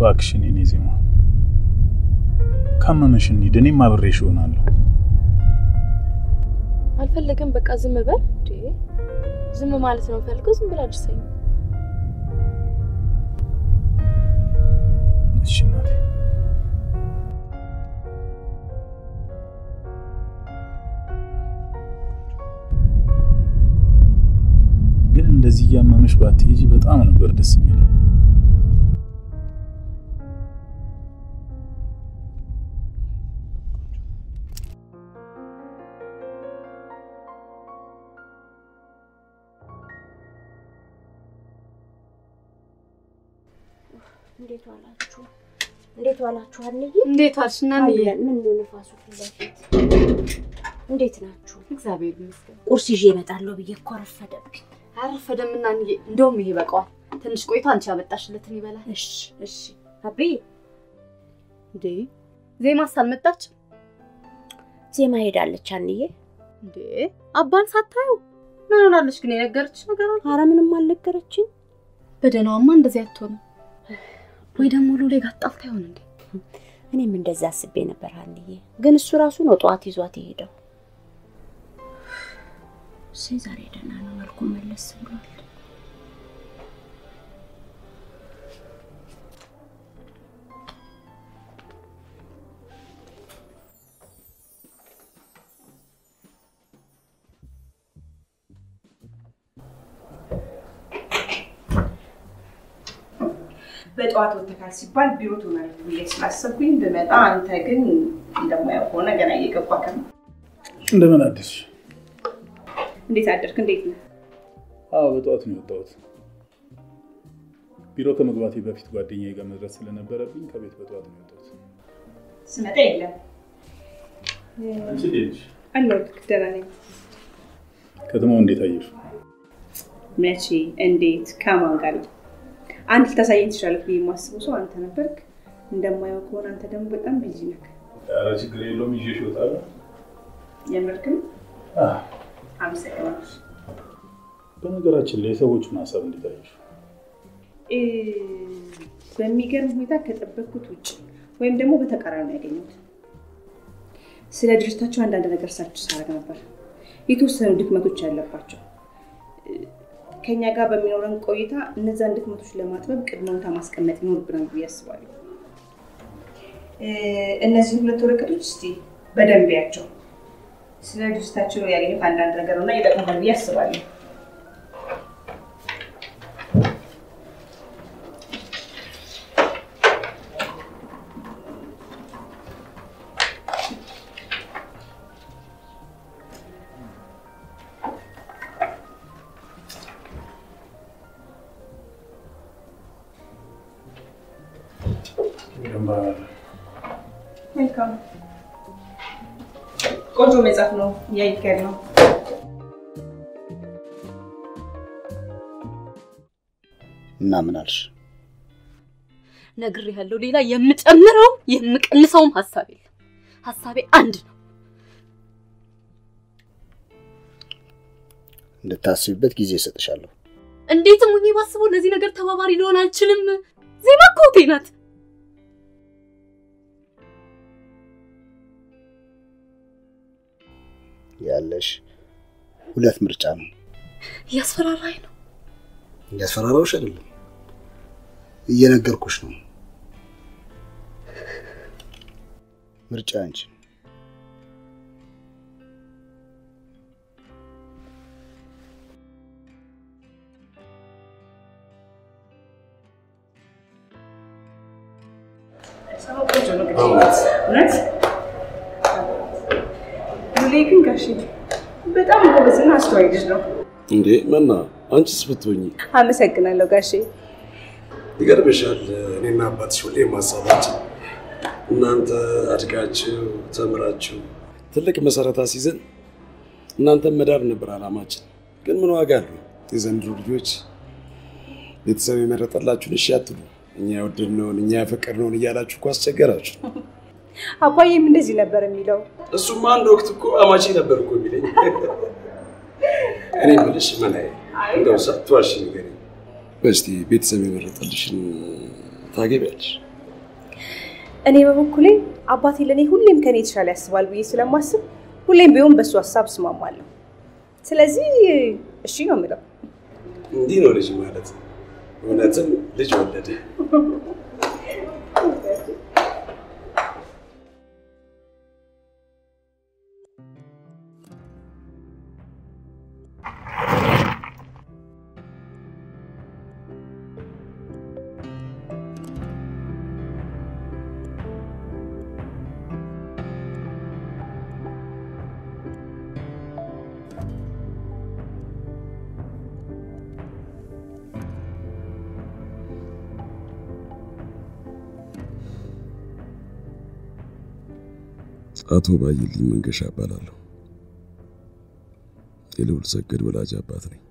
Speaker 1: እባክሽን የኔ ዜማ ካመመሽ እንሂድ፣ እኔም አብሬሽ እሆናለሁ።
Speaker 7: አልፈለግም። በቃ ዝም በል እንዴ። ዝም ማለት ነው ፈልገው። ዝም ብላ አድርሰኝ።
Speaker 1: እሺ እናቴ። ግን እንደዚህ እያመመሽ ባትሄጂ በጣም ነበር ደስ የሚለኝ።
Speaker 3: እንዴት ዋላችሁ? እንዴት ዋላችሁ? አንዬ
Speaker 8: እንዴት ዋልሽ እናንዬ?
Speaker 3: አለን። ምን ነው ንፋሱ ፊት ለፊት እንዴት ናችሁ?
Speaker 8: እግዚአብሔር ይመስገን።
Speaker 3: ቁርስ ይዤ እመጣለሁ ብዬ እኮ ረፈደብኝ።
Speaker 8: አረፈደም እናንዬ። እንደውም ይሄ በቃዋል። ትንሽ ቆይቶ አንቺ ያመጣሽለትን ይበላል።
Speaker 3: እሺ እሺ። አቤ
Speaker 8: እንዴ ዜማስ አልመጣች
Speaker 3: ዜማ ሄዳለች። አንዬ
Speaker 8: እንዴ? አባን ሳታዩ ምን ሆናለች ግን? የነገረችሽ ነገር አለ?
Speaker 3: ኧረ ምንም አልነገረችኝ።
Speaker 8: በደህናዋማ እንደዚህ አትሆንም። ወይ ደግሞ ሉሌ ጋር ጣልታ ይሆን እንዴ?
Speaker 3: እኔም እንደዛ አስቤ ነበር አንዬ፣ ግን እሱ ራሱ ነው ጠዋት ይዟት የሄደው። እሰይ ዛሬ ደህና ነው፣ መልኩ መለስ ብሏል።
Speaker 6: በጠዋት ወጥተካል ሲባል ቢሮ ትሆናለህ ብዬ ስላሰብኩኝ ብመጣ፣ አንተ ግን እንደማያው ከሆነ ገና እየገባህ ነው።
Speaker 1: እንደምን አደርሽ?
Speaker 6: እንዴት አደርክ? እንዴት ነው?
Speaker 1: አዎ በጠዋት ነው የወጣሁት። ቢሮ ከመግባቴ በፊት ጓደኛዬ ጋር መድረስ ስለነበረብኝ ከቤት በጠዋት ነው የወጣሁት።
Speaker 6: ስመጣ የለም
Speaker 1: አንቺ እንዴት ነሽ?
Speaker 6: አለሁልህ። ደህና ነኝ።
Speaker 1: ከተማው እንዴት አየሽ?
Speaker 6: መቼ፣ እንዴት፣ ከማን ጋር? አንድ ልታሳየኝ ትችላለህ ብዬ የማስበው ሰው አንተ ነበርክ። እንደማየው ከሆነ አንተ ደግሞ በጣም ቢዚ ነህ።
Speaker 1: ኧረ ችግር የለውም ይዤሽ እወጣለሁ።
Speaker 6: የምርክም
Speaker 1: አህ፣
Speaker 6: አመሰግናለሁ።
Speaker 1: በነገራችን ላይ የሰዎቹን ሀሳብ እንዴት አየሽ?
Speaker 6: እ፣ በሚገርም ሁኔታ ከጠበቅኩት ውጭ ወይም ደግሞ በተቃራኒ ነው ያገኘሁት። ስለ ድርጅታቸው አንዳንድ ነገር ሰርች ሳደርግ ነበር። የተወሰኑ ድክመቶች ያለባቸው እ፣ ከኛ ጋር በሚኖረን ቆይታ እነዛን ድክመቶች ለማጥበብ ቅድመ ሁኔታ ማስቀመጥ ይኖርብናል ብዬ አስባለሁ። እ፣ እነዚህን ሁለት ወረቀቶች እስቲ በደንብ ያቸው። ስለ ድርጅታቸው ያገኙት አንዳንድ ነገር ነው እና ይጠቅሙናል ብዬ አስባለሁ። መልካም ቆንጆ መጽሐፍ ነው እያይከር ነው።
Speaker 5: እና ምን አልሽ?
Speaker 8: ነግሬሃለሁ። ሌላ የምጨምረው የምቀንሰውም ሀሳብ የለም። ሀሳቤ አንድ ነው።
Speaker 5: እንድታስቢበት ጊዜ እሰጥሻለሁ።
Speaker 8: እንዴትም ሁኜ ባስበው ለዚህ ነገር ተባባሪ ሊሆን አልችልም። ዜማ እኮ እህቴ ናት።
Speaker 5: ያለሽ ሁለት ምርጫ ነው።
Speaker 8: እያስፈራራኝ ነው።
Speaker 5: እያስፈራራሁሽ አይደለም፣ እየነገርኩሽ ነው። ምርጫ አንቺ ነው።
Speaker 6: ሰማው ቆንጆ ነው ግን እውነት ሉሌ ግን ጋሼ በጣም ጎበዝና አስተዋይ ልጅ ነው።
Speaker 4: እንዴ መና፣ አንቺስ ብትሆኚ
Speaker 6: አመሰግናለሁ ጋሼ።
Speaker 4: ይገርምሻል። እኔና አባትሽ ሁሌም ሀሳባችን እናንተ አድጋችሁ ተምራችሁ ትልቅ መሰረት አስይዘን እናንተን መዳር ነበር አላማችን። ግን ምን ዋጋ አለው? የዘንድሮ ልጆች ቤተሰብ የመረጠላችሁን እሺ አትሉ። እኛ የወደድነውን እኛ ያፈቀድነውን እያላችሁ እኮ አስቸገራችሁ።
Speaker 6: አባዬም እንደዚህ ነበር የሚለው።
Speaker 4: እሱማ አንድ ወቅት እኮ አማቼ ነበር እኮ የሚለኝ። እኔ የምልሽ መናዬ፣ እንደው ሳትዋሺ ንገሪኝ፣ እስቲ ቤተሰብ የመረጠልሽን ታገቢያለሽ?
Speaker 6: እኔ በበኩሌ አባቴ ለእኔ ሁሌም ከኔ የተሻለ ያስባል ብዬ ስለማስብ ሁሌም ቢሆን በእሱ ሀሳብ እስማማለሁ። ስለዚህ እሺ ነው የምለው።
Speaker 4: እንዲህ ነው ልጅ ማለት። እውነትም ልጅ ወለደ። አቶ ባየልኝ መንገሻ እባላለሁ። የልዑል ሰገድ ወላጅ አባት ነኝ።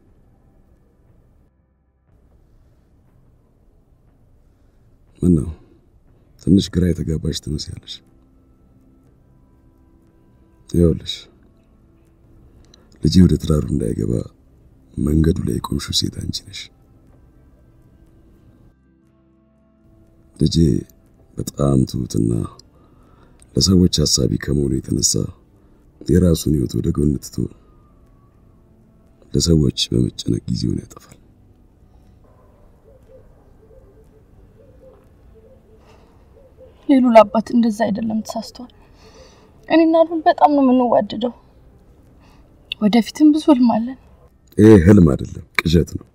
Speaker 4: ምን ነው ትንሽ ግራ የተጋባሽ ትመስያለሽ? ይኸውልሽ ልጄ ወደ ትዳሩ እንዳይገባ መንገዱ ላይ የቆምሽው ሴት አንቺ ነሽ። ልጄ በጣም ትሁትና ለሰዎች ሀሳቢ ከመሆኑ የተነሳ የራሱን ሕይወት ወደ ጎን ትቶ ለሰዎች በመጨነቅ ጊዜውን ያጠፋል።
Speaker 7: የሉል አባት እንደዛ አይደለም፣ ተሳስቷል። እኔና ሉል በጣም ነው የምንዋደደው። ወደፊትም ብዙ ህልም አለን።
Speaker 4: ይሄ ህልም አይደለም፣ ቅዠት ነው።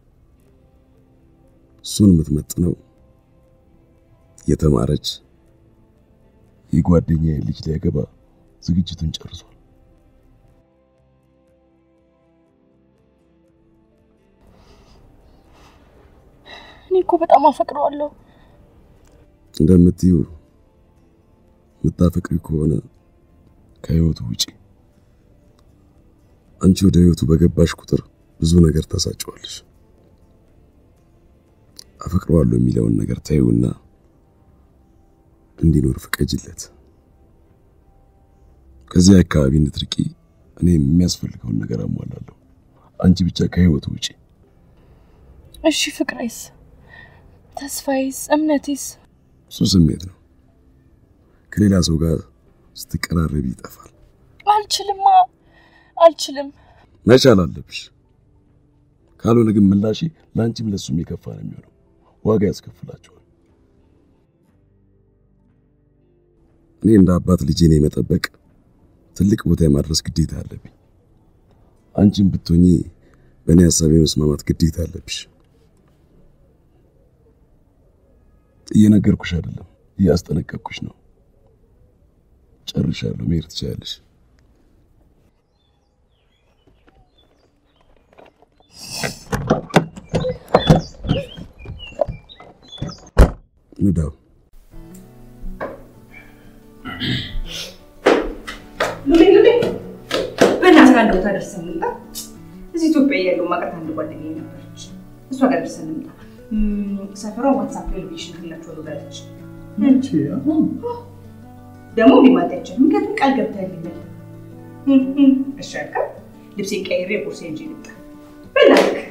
Speaker 4: እሱን የምትመጥነው የተማረች የጓደኛ ልጅ ሊያገባ ዝግጅቱን ጨርሷል።
Speaker 7: እኔ እኮ በጣም አፈቅረዋለሁ።
Speaker 4: እንደምትዩ የምታፈቅሪ ከሆነ ከህይወቱ ውጪ። አንቺ ወደ ህይወቱ በገባሽ ቁጥር ብዙ ነገር ታሳጨዋለሽ። አፈቅረዋለሁ የሚለውን ነገር ታዩና እንዲኖር ፍቀጅለት። ከዚህ አካባቢ እንድትርቂ እኔ የሚያስፈልገውን ነገር አሟላለሁ። አንቺ ብቻ ከህይወቱ ውጪ።
Speaker 7: እሺ ፍቅሬስ፣ ተስፋዬስ፣ እምነቴስ?
Speaker 4: እሱ ስሜት ነው። ከሌላ ሰው ጋር ስትቀራረቢ ይጠፋል።
Speaker 7: አልችልማ፣ አልችልም።
Speaker 4: መቻል አለብሽ። ካልሆነ ግን ምላሽ ለአንቺም ለሱም የከፋ ነው የሚሆነው። ዋጋ ያስከፍላቸዋል። እኔ እንደ አባት ልጄን የመጠበቅ ትልቅ ቦታ የማድረስ ግዴታ አለብኝ። አንቺም ብትሆኚ በእኔ ሀሳብ የመስማማት ግዴታ አለብሽ። እየነገርኩሽ አይደለም፣ እያስጠነቀቅኩሽ ነው። ጨርሻለሁ። መሄድ ትችያለሽ። ንዳው
Speaker 6: ሉሌ ሉሌ፣ በእናትህ አንድ ቦታ ደርሰን እንምጣ። እዚህ ኢትዮጵያ እያለሁ ማቀት አንድ ጓደኛዬ ነበረች። እሷ ጋር ደርሰን እንምጣ። እም፣ ሰፈሯን ዋትሳፕ ላይ ሎኬሽን ክላቸዋለሁ ብላለች። ደግሞ ሊማት አይቻልም፣ ምክንያቱም ቃል ገብተህልኛል። እም፣ እም፣ እሺ አልካ። ልብሴን ቀይሬ ቦርሴን ይዤ ልምጣ። በእናትህ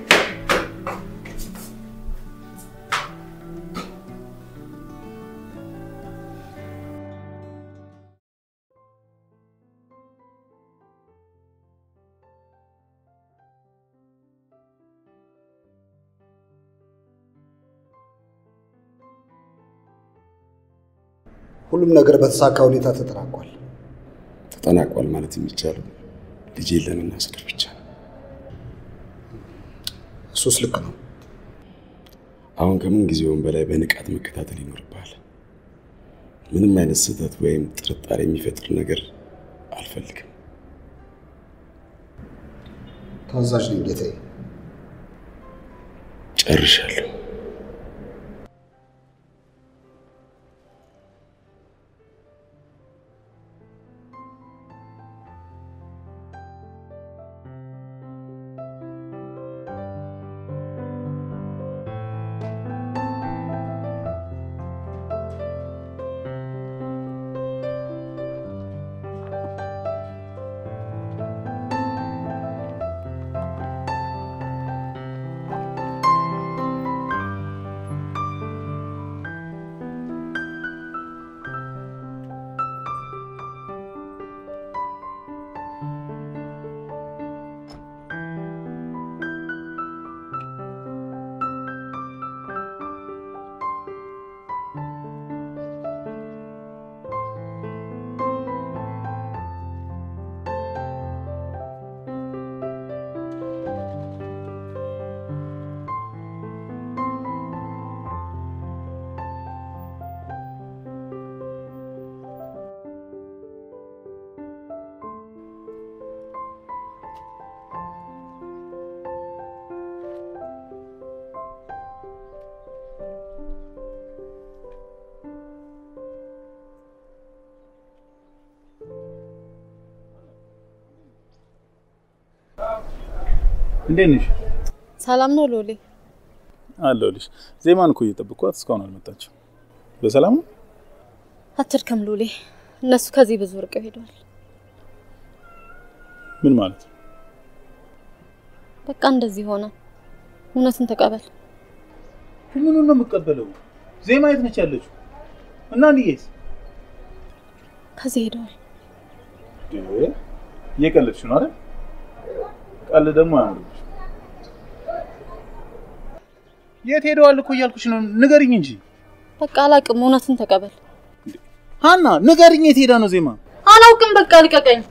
Speaker 5: ሁሉም ነገር በተሳካ ሁኔታ ተጠናቋል።
Speaker 4: ተጠናቋል ማለት የሚቻለው ልጄን ለመናስደር ብቻ ነው።
Speaker 5: እሱስ ልክ ነው።
Speaker 4: አሁን ከምን ጊዜውም በላይ በንቃት መከታተል ይኖርብሃል። ምንም አይነት ስህተት ወይም ጥርጣሬ የሚፈጥር ነገር አልፈልግም።
Speaker 5: ታዛዥ ነኝ ጌታዬ።
Speaker 4: ጨርሻለሁ።
Speaker 1: እንዴት ነሽ?
Speaker 8: ሰላም ነው ሎሌ?
Speaker 1: አለሁልሽ። ዜማን እኮ እየጠበቅኳት እስካሁን አልመጣችም። በሰላም ነው?
Speaker 8: አትድከም ሎሌ፣ እነሱ ከዚህ ብዙ ርቀው ሄደዋል።
Speaker 1: ምን ማለት ነው?
Speaker 8: በቃ እንደዚህ ሆነ። እውነትን ተቀበል።
Speaker 1: ምኑን ነው የምቀበለው? ዜማ የት ነች ያለችው? እና ንዬስ
Speaker 8: ከዚህ ሄደዋል።
Speaker 1: እየቀለድሽ ነው አይደል? ቀል ደግሞ አያምርብሽ። የት ሄደዋል እኮ እያልኩሽ ነው። ንገሪኝ እንጂ
Speaker 8: በቃ አላቅም። እውነትን ተቀበል
Speaker 1: ሀና፣ ንገሪኝ። የት ሄዳ ነው ዜማ?
Speaker 8: አላውቅም። በቃ ልቀቀኝ።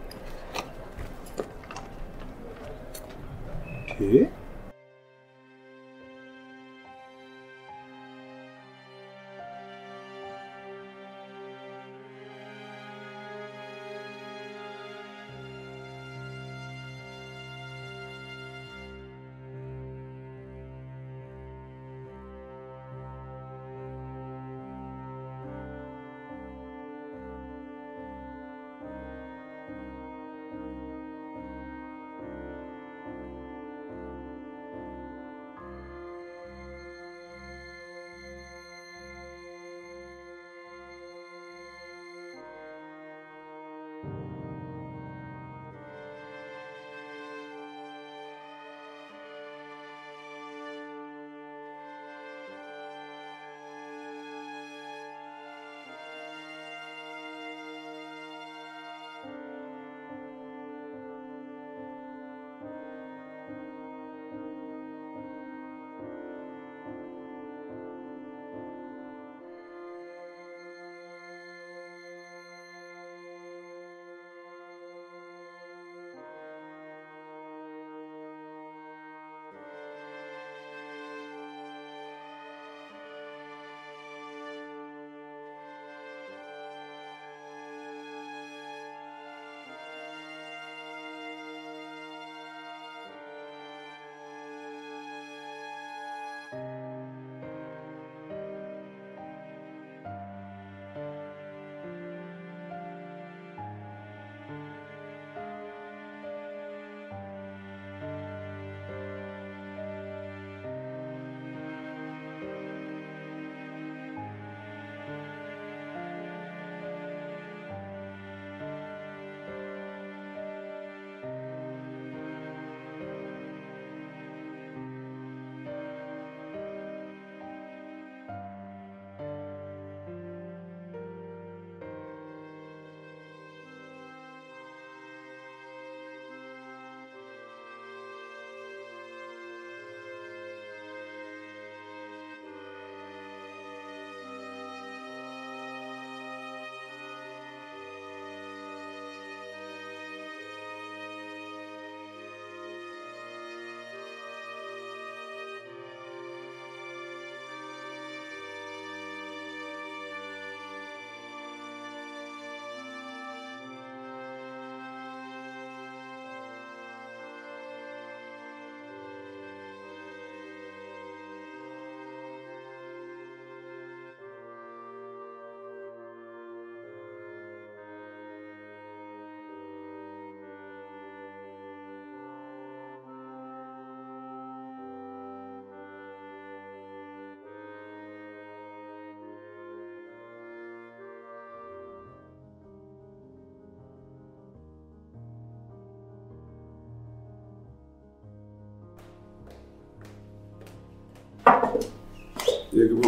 Speaker 4: የግቡ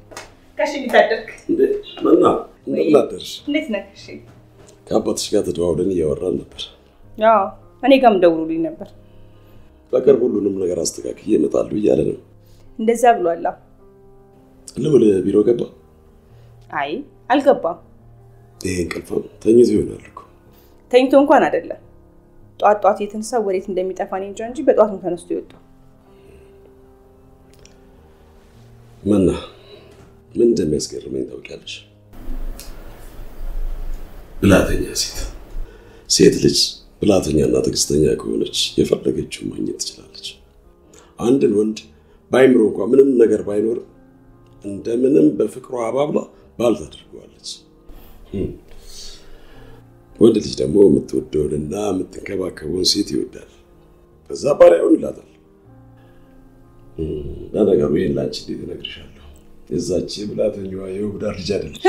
Speaker 6: ጋሽ እንዴት አደርክ?
Speaker 4: እንዴ መና እንደምን አደርሽ?
Speaker 6: እንዴት ነህ? እሺ
Speaker 4: ከአባትሽ ጋር ተደዋውለን እያወራን ነበር።
Speaker 6: ያው እኔ ጋርም ደውሎልኝ ነበር።
Speaker 4: በቅርብ ሁሉንም ነገር አስተካክዬ እመጣለሁ እያለ ነው።
Speaker 6: እንደዛ ብሏል። አዎ።
Speaker 4: ልውል ቢሮ ገባ?
Speaker 6: አይ አልገባም።
Speaker 4: ይሄ እንቅልፋም ተኝቶ ይሆናል እኮ።
Speaker 6: ተኝቶ እንኳን አይደለም። ጧት ጧት የተነሳ ወዴት እንደሚጠፋ እኔ እንጃ እንጂ በጧት ነው ተነስቶ የወጣው።
Speaker 4: መና ምን እንደሚያስገርመኝ ታውቂያለሽ? ብላተኛ ሴት ሴት ልጅ ብላተኛና ትዕግስተኛ ከሆነች የፈለገችውን ማግኘት ትችላለች። አንድን ወንድ በአይምሮ እንኳ ምንም ነገር ባይኖር እንደምንም በፍቅሯ አባብላ ባል ታደርገዋለች። ወንድ ልጅ ደግሞ የምትወደውንና የምትንከባከበውን ሴት ይወዳል። ከዛ ባሪያ ይሆንላታል። ለነገሩ ይህን ለአንቺ እንዴት እነግርሻለሁ? የዛች ብላተኛዋ የውብዳር ልጅ አይደለች።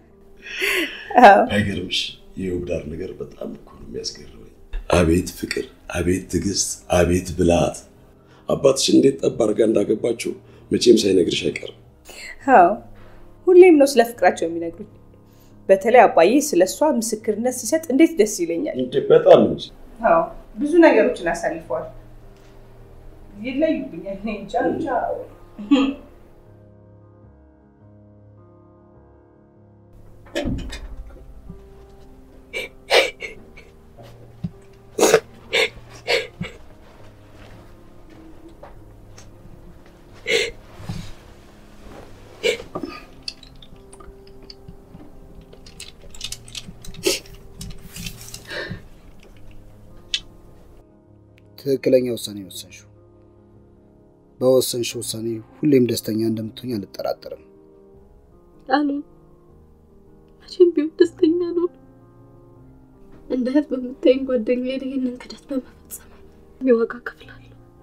Speaker 4: አይገርምሽ? የውብዳር ነገር በጣም እኮ ነው የሚያስገርመኝ። አቤት ፍቅር፣ አቤት ትዕግስት፣ አቤት ብልሃት። አባትሽ እንዴት ጠብ አድርጋ እንዳገባቸው መቼም ሳይነግርሽ አይቀርም።
Speaker 6: አዎ ሁሌም ነው ስለ ፍቅራቸው የሚነግሩኝ። በተለይ አባዬ ስለ እሷ ምስክርነት ሲሰጥ እንዴት ደስ ይለኛል።
Speaker 4: እንዴ በጣም እንጂ
Speaker 6: አዎ ብዙ ነገሮችን አሳልፈዋል። ይለዩብኛል። እኔ እንጃ ብቻ
Speaker 5: ትክክለኛ ውሳኔ ወሰንሽው። በወሰንሽው ውሳኔ ሁሌም ደስተኛ እንደምትሆኝ አልጠራጠርም።
Speaker 7: አሉን መቼም ቢሆን ደስተኛ ነው። እንደ እህት በምታይኝ ጓደኛዬ ላይ ይህንን ክደት በመፈጸም የዋጋ ከፍላለሁ።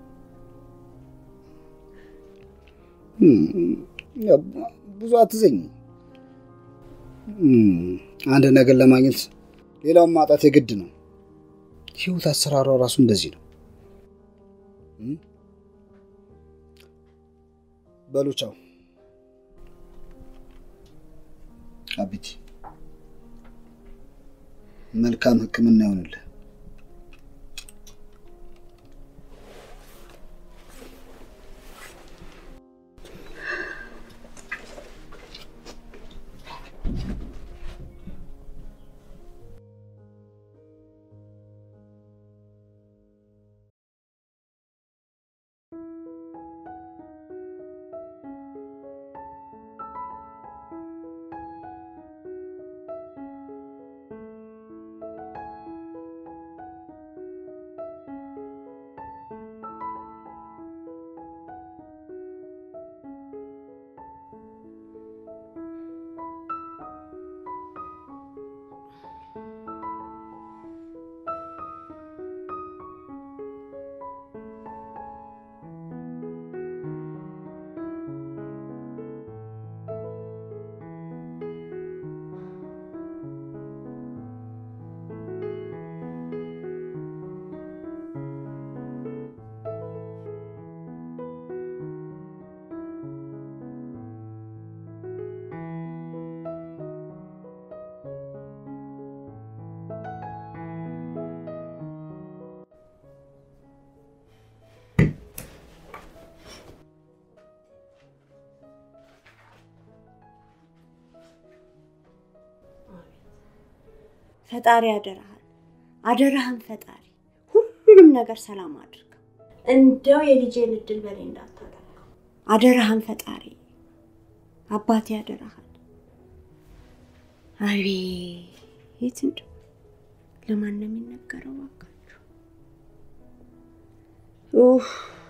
Speaker 5: ብዙ አትዘኝ። አንድ ነገር ለማግኘት ሌላውን ማጣት የግድ ነው። ህይወት አሰራሯ ራሱ እንደዚህ ነው። በሉ ቻው። አቢቲ መልካም ሕክምና ይሆንልህ።
Speaker 3: ፈጣሪ አደራህን አደራህን ፈጣሪ ሁሉንም ነገር ሰላም አድርግ። እንደው የልጄን እድል በኔ እንዳታደርገው አደራህን ፈጣሪ አባቴ አደራህን። አቤት እንደው ለማን ነው የሚነገረው? እባካችሁ ኡፍ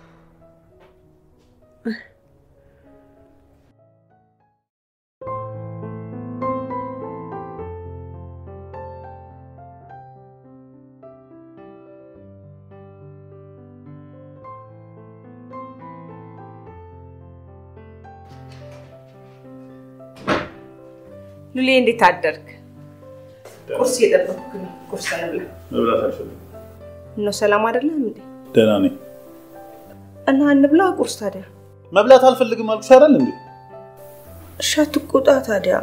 Speaker 6: ሉሌ እንዴት አደርክ? ቁርስ እየጠበኩህ ነው። ቁርስ እንብላ።
Speaker 1: መብላት አልፈልግም።
Speaker 6: እነው ሰላም አይደለም እንዴ?
Speaker 1: ደህና ነኝ።
Speaker 6: እና እንብላ ቁርስ ታዲያ።
Speaker 1: መብላት አልፈልግም አልኩሽ አይደል እንዴ?
Speaker 6: እሺ አትቆጣ ታዲያ።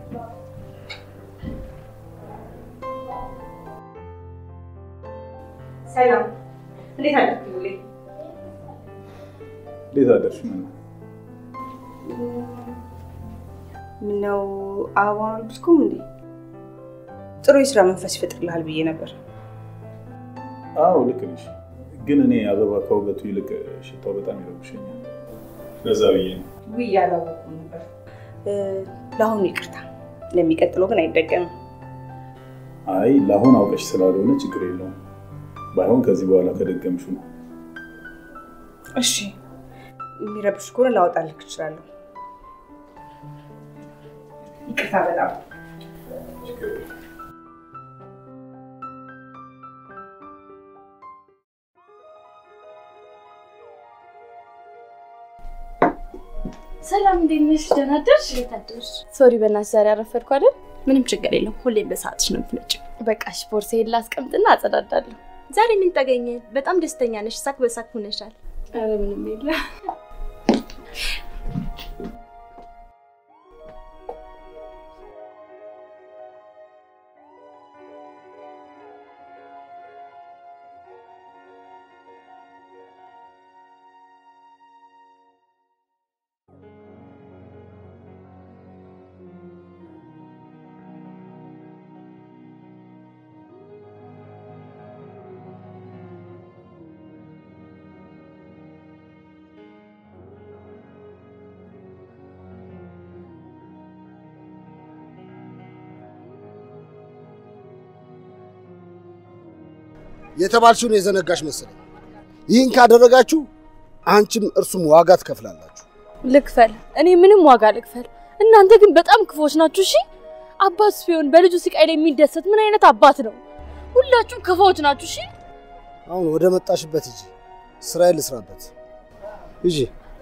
Speaker 6: ሰላም፣ እንዴት አደርክ ሉሌ?
Speaker 1: እንዴት አደርሽ? ምን
Speaker 6: ምነው አበባውን አልብስኩም እንዴ? ጥሩ የስራ መንፈስ ይፈጥርልሃል ብዬ ነበር።
Speaker 1: አዎ ልክ ነሽ። ግን እኔ አበባ ከውበቱ ይልቅ ሽታው በጣም ይረብሸኛል። ለዛ ብዬ ነው።
Speaker 6: ውይ አላወኩም ነበር። ለአሁኑ ይቅርታ፣ ለሚቀጥለው ግን አይደገምም።
Speaker 1: አይ ለአሁን አውቀሽ ስላልሆነ ችግር የለውም። ባይሆን ከዚህ በኋላ ከደገምሹ ነው።
Speaker 6: እሺ፣ የሚረብሽ ከሆነ ላወጣልክ እችላለሁ። ይቅርታ በጣም
Speaker 2: ሰላም እንዴት ነሽ? ደህና አደርሽ? እንዴት አደርሽ? ሶሪ በእናትሽ ዛሬ አረፈድኩ አይደል?
Speaker 3: ምንም ችግር የለም። ሁሌም በሰዓትሽ ነው የምትመጪው።
Speaker 2: በቃ እሺ፣ ቦርሳዬን ላስቀምጥና አጸዳዳለሁ።
Speaker 3: ዛሬ ምን ተገኘ? በጣም ደስተኛ ነሽ። ሳቅ በሳቅ ሆነሻል።
Speaker 2: ኧረ ምንም የለም።
Speaker 5: የተባልሽውን የዘነጋሽ መሰለኝ። ይህን ካደረጋችሁ አንቺም እርሱም ዋጋ ትከፍላላችሁ።
Speaker 2: ልክፈል። እኔ ምንም ዋጋ ልክፈል። እናንተ ግን በጣም ክፎች ናችሁ። እሺ አባት ቢሆን በልጁ ስቃይ ላይ የሚደሰት ምን አይነት አባት ነው? ሁላችሁም ክፎች ናችሁ። እሺ
Speaker 5: አሁን ወደ መጣሽበት ሂጂ፣ ስራዬን ልስራበት። ሂጂ።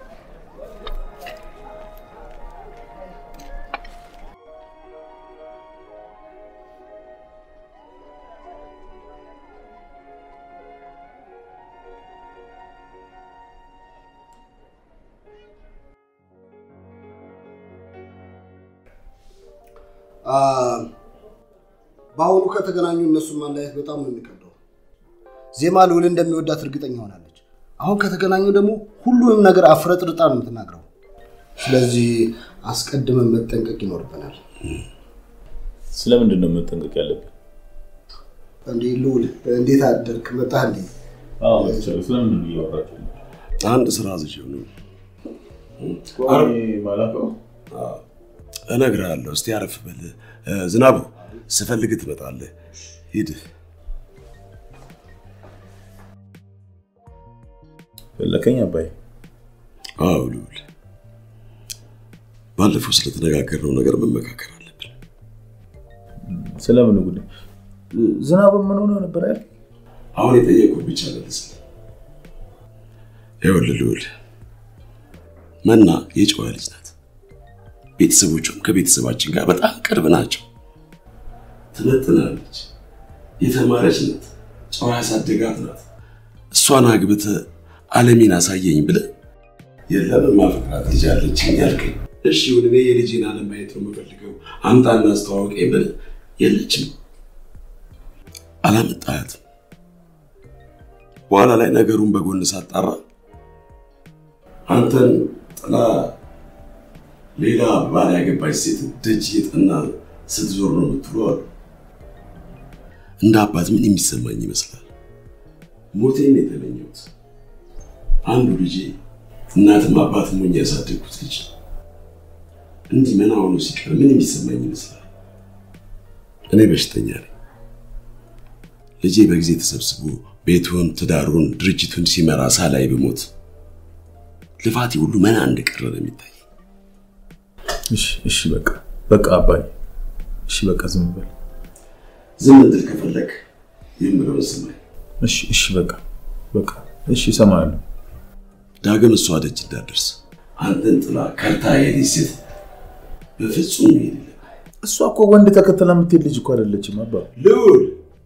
Speaker 5: በአሁኑ ከተገናኙ እነሱን ማለያየት በጣም ነው የሚከብደው። ዜማ ልዑል እንደሚወዳት እርግጠኛ ሆናለች። አሁን ከተገናኙ ደግሞ ሁሉንም ነገር አፍረጥርጣ ነው የምትናግረው። ስለዚህ አስቀድመን መጠንቀቅ ይኖርብናል።
Speaker 1: ስለምንድን ነው መጠንቀቅ ያለብን?
Speaker 5: እንዴ ልዑል፣ እንዴት አደርክ? መጣህ እንዴ?
Speaker 1: ስለምንድን ነው እያወራችሁ?
Speaker 4: አንድ ስራ ዝችው ነው
Speaker 1: ማላውቀው
Speaker 4: እነግርሃለሁ። እስቲ አረፍ በል ዝናቡ። ስፈልግ ትመጣለህ። ሂድ።
Speaker 1: ፈለከኝ አባይ?
Speaker 4: አዎ ልዑል፣ ባለፈው ስለተነጋገርነው ነገር መመካከር አለብን።
Speaker 1: ስለምን ጉዳይ? ዝናቡ ምን ሆነ ነበር ያልክ?
Speaker 4: አሁን የጠየቁህ ብቻ መልስልኝ። ይኸውልህ ልዑል፣ መና የጨዋ ልጅ ናት። ቤተሰቦቿም ከቤተሰባችን ጋር በጣም ቅርብ ናቸው። ትመጥናለች፣ የተማረች ናት፣ ጨዋ ያሳደጋት ናት። እሷን አግብተህ ዓለሜን አሳየኝ ብለህ የለም ማፈቅራት ልጅ አለችኝ ያልከኝ። እሺ ይሁን፣ እኔ የልጄን ዓለም ማየት ነው የምፈልገው፣ አምጣና አስተዋውቀኝ ብለህ የለችም፣ አላመጣሃትም። በኋላ ላይ ነገሩን በጎን ሳጣራ አንተን ጥላ ሌላ ባል ያገባች ሴት ደጅ የጠና ስትዞር ነው የምትሉ አሉ። እንደ አባት ምን የሚሰማኝ ይመስላል? ሞቴን የተመኘሁት አንዱ ልጄ እናትም አባት ሞኝ ያሳደግኩት ልጅ እንዲህ መና ሆኖ ሲቀር ምን የሚሰማኝ ይመስላል? እኔ በሽተኛ ነኝ። ልጄ በጊዜ ተሰብስቦ ቤቱን፣ ትዳሩን፣ ድርጅቱን ሲመራ ሳላይ ብሞት ልፋቴ ሁሉ መና እንደቀረ ነው የሚታይ።
Speaker 1: እሺ እሺ፣ በቃ በቃ አባይ፣ እሺ በቃ ዝም በል።
Speaker 4: ዝም እንድል ከፈለግ የምለውን ስማኝ።
Speaker 1: እሺ እሺ፣ በቃ በቃ እሺ፣ እሰማለሁ።
Speaker 4: ዳግም እሷ ደጅ እንዳደርስ አንተን ጥላ ከርታ የሌት ሴት በፍጹም መሄድ የለም።
Speaker 1: እሷ እኮ ወንድ ተከተላ የምትሄድ ልጅ እኮ አይደለችም አባ።
Speaker 4: ልዑል፣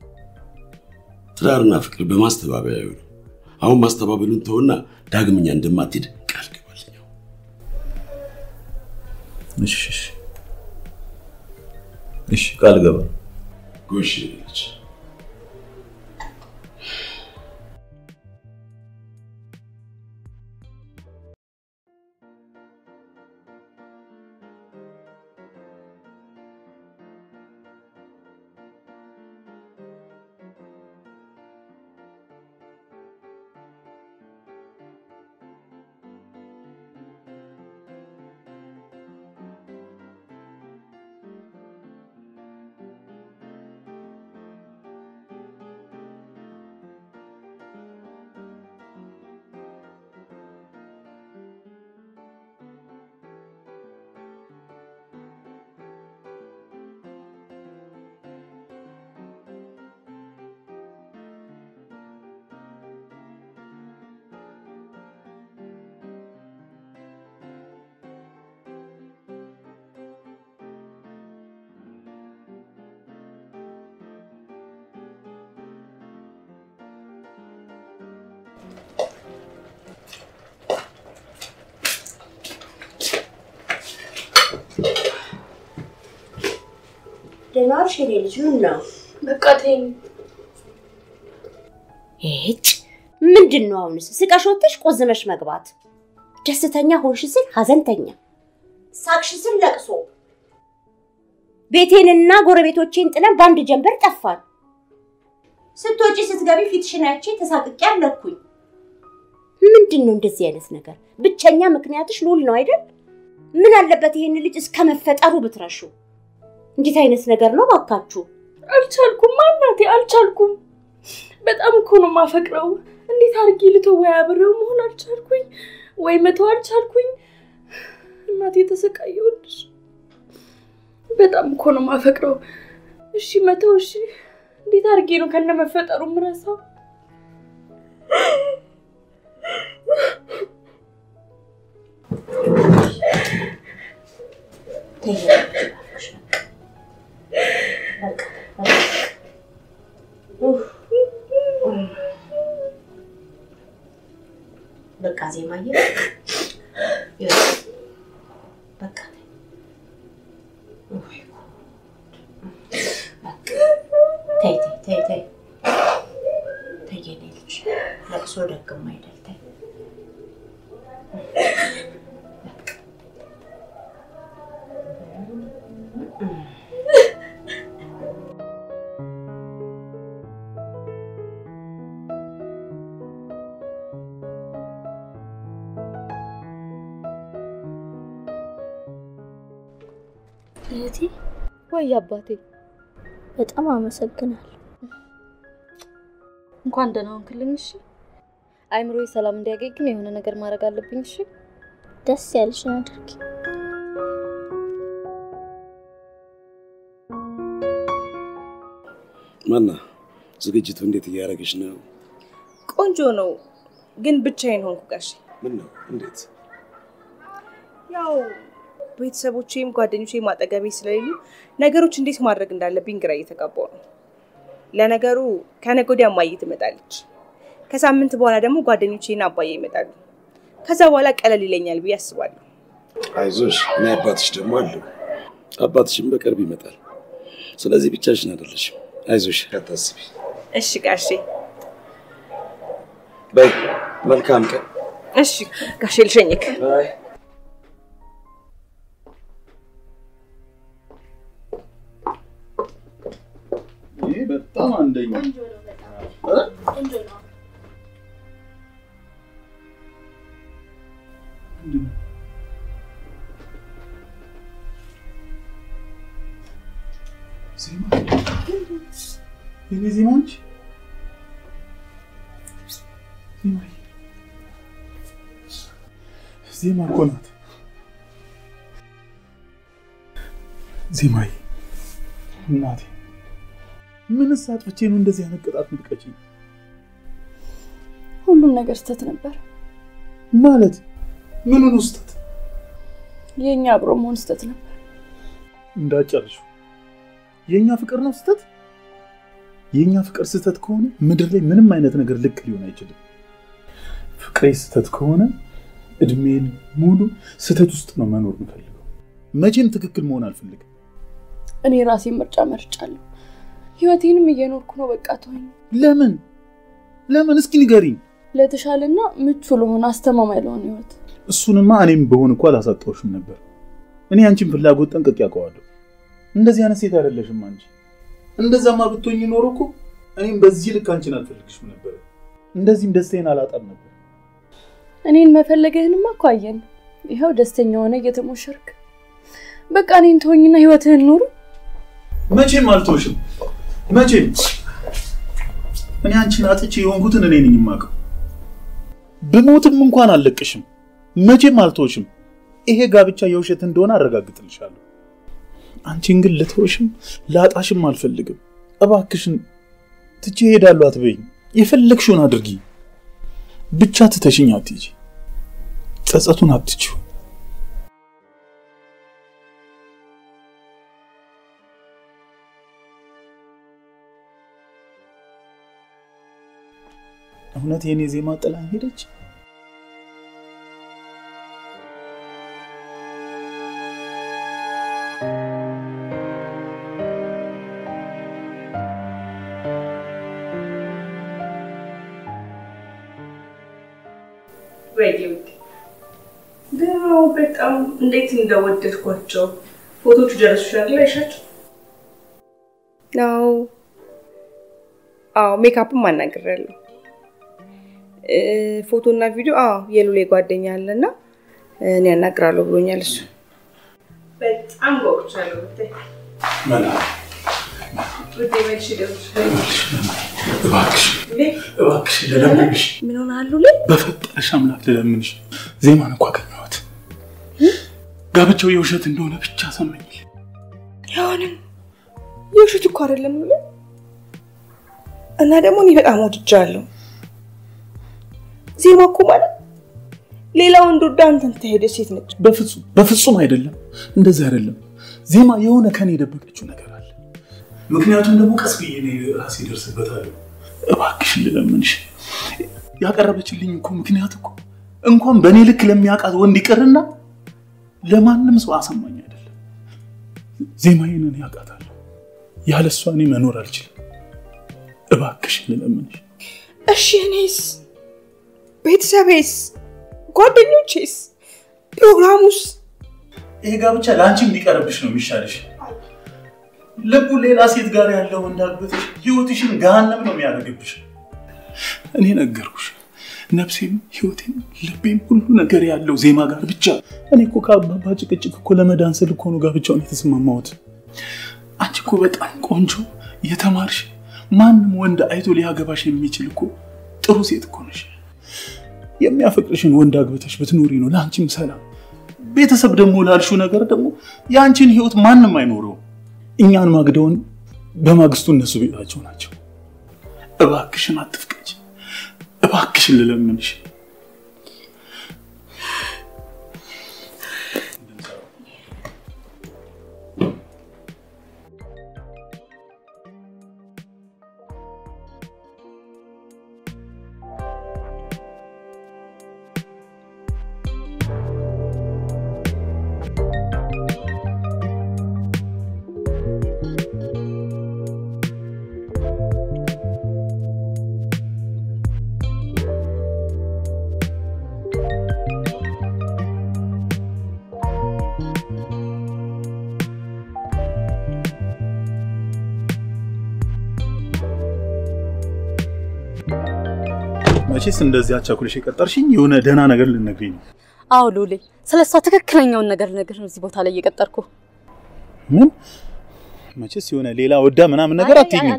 Speaker 4: ትዳርና ፍቅር በማስተባበያ ይሁን። አሁን ማስተባበሉን ተውና ዳግመኛ እንደማትሄድ ቃል ግባልኝ።
Speaker 1: እሺ እሺ እሺ ቃል ገባ።
Speaker 4: ጎሽ ልጅ
Speaker 3: ደህና ዋልሽ የኔ ልጅ። ምን ነው
Speaker 7: በቃ ተይኝ።
Speaker 3: ይህች ምንድን ነው አሁንስ? ስቀሽ ወጥተሽ ቆዝመሽ መግባት። ደስተኛ ሆንሽ ስል ሀዘንተኛ፣ ሳቅሽ ስል ለቅሶ። ቤቴንና ጎረቤቶቼን ጥለን በአንድ ጀንበር ጠፋን። ስትወጪ ስትገቢ ፊትሽን አይቼ ተሳቅቄ አለኩኝ። ምንድን ነው እንደዚህ አይነት ነገር? ብቸኛ ምክንያትሽ ልዑል ነው አይደል? ምን አለበት ይህን ልጅ እስከ መፈጠሩ ብትረሹ? እንዴት አይነት ነገር ነው ባካችሁ?
Speaker 7: አልቻልኩም እናቴ፣ አልቻልኩም። በጣም እኮ ነው የማፈቅረው። እንዴት አድርጌ ልተው? ወይ አብሬው መሆን አልቻልኩኝ፣ ወይ መተው አልቻልኩኝ። እናቴ ተሰቃየሁልሽ። በጣም እኮ ነው የማፈቅረው። እሺ መተው፣ እሺ። እንዴት አድርጌ ነው ከነ መፈጠሩ ምረሳው?
Speaker 3: በቃ ዜማዬ በቃ ተይ ተይ ተይ ተይ ተይ የኔ ልጅ ለቅሶ ደግም አይደል ተይ
Speaker 2: እህቴ ወይ አባቴ በጣም አመሰግናለሁ። እንኳን ደህና ሆንክልኝ። እሺ አይምሮዬ ሰላም እንዲያገኝ ግን የሆነ ነገር ማድረግ አለብኝ። እሺ ደስ ያለሽን አድርጊ።
Speaker 4: ማና ዝግጅቱ እንዴት እያደረገች ነው?
Speaker 6: ቆንጆ ነው፣ ግን ብቻዬን ሆንኩ ጋሼ።
Speaker 4: ምን ነው? እንዴት?
Speaker 6: ያው ቤተሰቦቼም ጓደኞቼም አጠገቤ ስለሌሉ ነገሮች እንዴት ማድረግ እንዳለብኝ ግራ እየተጋባሁ ነው። ለነገሩ ከነገ ወዲያ እማዬ ትመጣለች። ከሳምንት በኋላ ደግሞ ጓደኞቼና አባዬ ይመጣሉ። ከዛ በኋላ ቀለል ይለኛል ብዬ አስባለሁ።
Speaker 4: አይዞሽ፣ እኔ አባትሽ ደግሞ አለው። አባትሽም በቅርብ ይመጣል። ስለዚህ ብቻሽን አይደለሽም። አይዞሽ፣ አታስቢ።
Speaker 6: እሺ ጋሼ።
Speaker 4: በይ መልካም ቀን።
Speaker 6: እሺ ጋሼ፣ ልሸኝክ።
Speaker 4: ባይ
Speaker 1: ይሄ በጣም አንደኛ ዜማ የኔ ዜማ አንቺ ዜማ ዜማ እኮ ናት ዜማዬ እናቴ ምንስ አጥፍቼ ነው እንደዚህ አይነት ቅጣት ምትቀጪኝ?
Speaker 7: ሁሉም ነገር ስተት ነበር።
Speaker 1: ማለት ምኑ ነው ስህተት?
Speaker 7: የእኛ አብሮ መሆን ስተት ነበር።
Speaker 1: እንዳጨርሹ የእኛ ፍቅር ነው ስህተት? የእኛ ፍቅር ስህተት ከሆነ ምድር ላይ ምንም አይነት ነገር ልክ ሊሆን አይችልም። ፍቅሬ ስህተት ከሆነ እድሜን ሙሉ ስህተት ውስጥ ነው መኖር የምፈልገው። መቼም ትክክል መሆን አልፈልግም።
Speaker 7: እኔ ራሴን ምርጫ መርጫለሁ። ህይወቴንም እየኖርኩ ነው። በቃ ተወኝ።
Speaker 1: ለምን ለምን? እስኪ ንገሪኝ።
Speaker 7: ለተሻለና ምቹ ለሆነ አስተማማኝ ለሆነ ህይወት።
Speaker 1: እሱንማ እኔም በሆን እኮ አላሳጣሁሽም ነበር። እኔ አንቺን ፍላጎት ጠንቅቄ አውቀዋለሁ። እንደዚህ አይነት ሴት አይደለሽም አንቺ። እንደዛማ ብትሆኝ ኖሮ እኮ እኔም በዚህ ልክ አንቺን አልፈልግሽም ነበር። እንደዚህም ደስታዬን አላጣም ነበር።
Speaker 7: እኔን መፈለግህንማ እኮ አየን። ይኸው ደስተኛ ሆነ እየተሞሸርክ። በቃ እኔን ተወኝና ህይወትህን ኑሩ።
Speaker 1: መቼም አልተውሽም። መቼም እኔ አንቺን አጥቼ የሆንኩትን እኔ ነኝ የማውቀው። ብሞትም እንኳን አልለቅሽም። መቼም አልተውሽም። ይሄ ጋብቻ የውሸት እንደሆነ አረጋግጥልሻለሁ። አንቺን ግን ልተውሽም ላጣሽም አልፈልግም። እባክሽን ትቼ እሄዳለሁ አትበይኝ። የፈለግሽውን አድርጊ፣ ብቻ ትተሽኝ አትሂጂ። ጸጸቱን አትችው። እውነት የኔ ዜማ ጥላኝ ሄደች?
Speaker 6: ደግሞ በጣም እንዴት እንደወደድኳቸው ፎቶቹ ደረሱሻል ላይ አይሻቸው? አዎ አዎ፣ ሜካፕም አናግሬያለሁ። ፎቶ እና ቪዲዮ አዎ፣ የሉሌ ጓደኛ አለና እኔ ያናግራለሁ ብሎኛል እሱ። በጣም ጓጉቻለሁ ብታይ
Speaker 1: እባክሽ እባክሽ ልለምንሽ፣
Speaker 6: ምን ሆነሃል ሉሌ?
Speaker 1: በፈጠረሽ አምላክ ልለምንሽ። ዜማን እኮ አገኘኋት። ጋብቻው የውሸት እንደሆነ ብቻ ሰማኝ።
Speaker 6: አይሆንም፣ የውሸት እኮ አይደለም ሉሌ። እና ደግሞ እኔ በጣም ወድጃለሁ። ዜማ እኮ ማለት ሌላ ወንድ ወዳ አንተን ተሄደች ሴት ነች።
Speaker 1: በፍጹም በፍጹም አይደለም፣ እንደዚህ አይደለም። ዜማ የሆነ ከኔ የደበቀችው ነገር አለ። ምክንያቱም ደግሞ ቀስ ብዬ እኔ ራሴ ደርስበታለሁ። እባክሽን ልለምንሽ። ያቀረበችልኝ እኮ ምክንያት እኮ እንኳን በእኔ ልክ ለሚያውቃት ወንድ ይቅርና ለማንም ሰው አሰማኝ አይደለም። ዜማዬን እኔ ያውቃታለሁ። ያለ እሷ እኔ መኖር አልችልም። እባክሽን ልለምንሽ።
Speaker 6: እሺ እኔስ፣ ቤተሰቤስ፣ ጓደኞቼስ፣ ፕሮግራሙስ?
Speaker 1: ይሄ ጋብቻ ለአንቺም ቢቀርብሽ ነው የሚሻልሽ። ልቡ ሌላ ሴት ጋር ያለው እንዳልበትሽ ህይወትሽን ገሃነም ነው የሚያደርግብሽ። እኔ ነገርኩሽ፣ ነፍሴም ህይወቴም ልቤም ሁሉ ነገር ያለው ዜማ ጋር ብቻ። እኔ እኮ ከአባባ ጭቅጭቅ እኮ ለመዳን ስል እኮ ነው ጋብቻውን የተስማማሁት። አንቺ እኮ በጣም ቆንጆ የተማርሽ ማንም ወንድ አይቶ ሊያገባሽ የሚችል እኮ ጥሩ ሴት እኮ ነሽ። የሚያፈቅርሽን ወንድ አግብተሽ ብትኖሪ ነው ለአንቺም ሰላም። ቤተሰብ ደግሞ ላልሽው ነገር ደግሞ የአንቺን ህይወት ማንም አይኖረው። እኛን ማግደውን በማግስቱ እነሱ ቤታቸው ናቸው። እባክሽን አትፍቀጅ፣ እባክሽን ልለምንሽ። መቼስ እንደዚህ አቻኩልሽ የቀጠርሽኝ የሆነ ደህና ነገር ልነግሪኝ ነው።
Speaker 10: አዎ ሉሌ፣ ስለ እሷ ትክክለኛውን ነገር ነገር ነው እዚህ ቦታ ላይ እየቀጠርኩ።
Speaker 1: ምን መቼስ የሆነ ሌላ ወዳ ምናምን ነገር አትይኝም።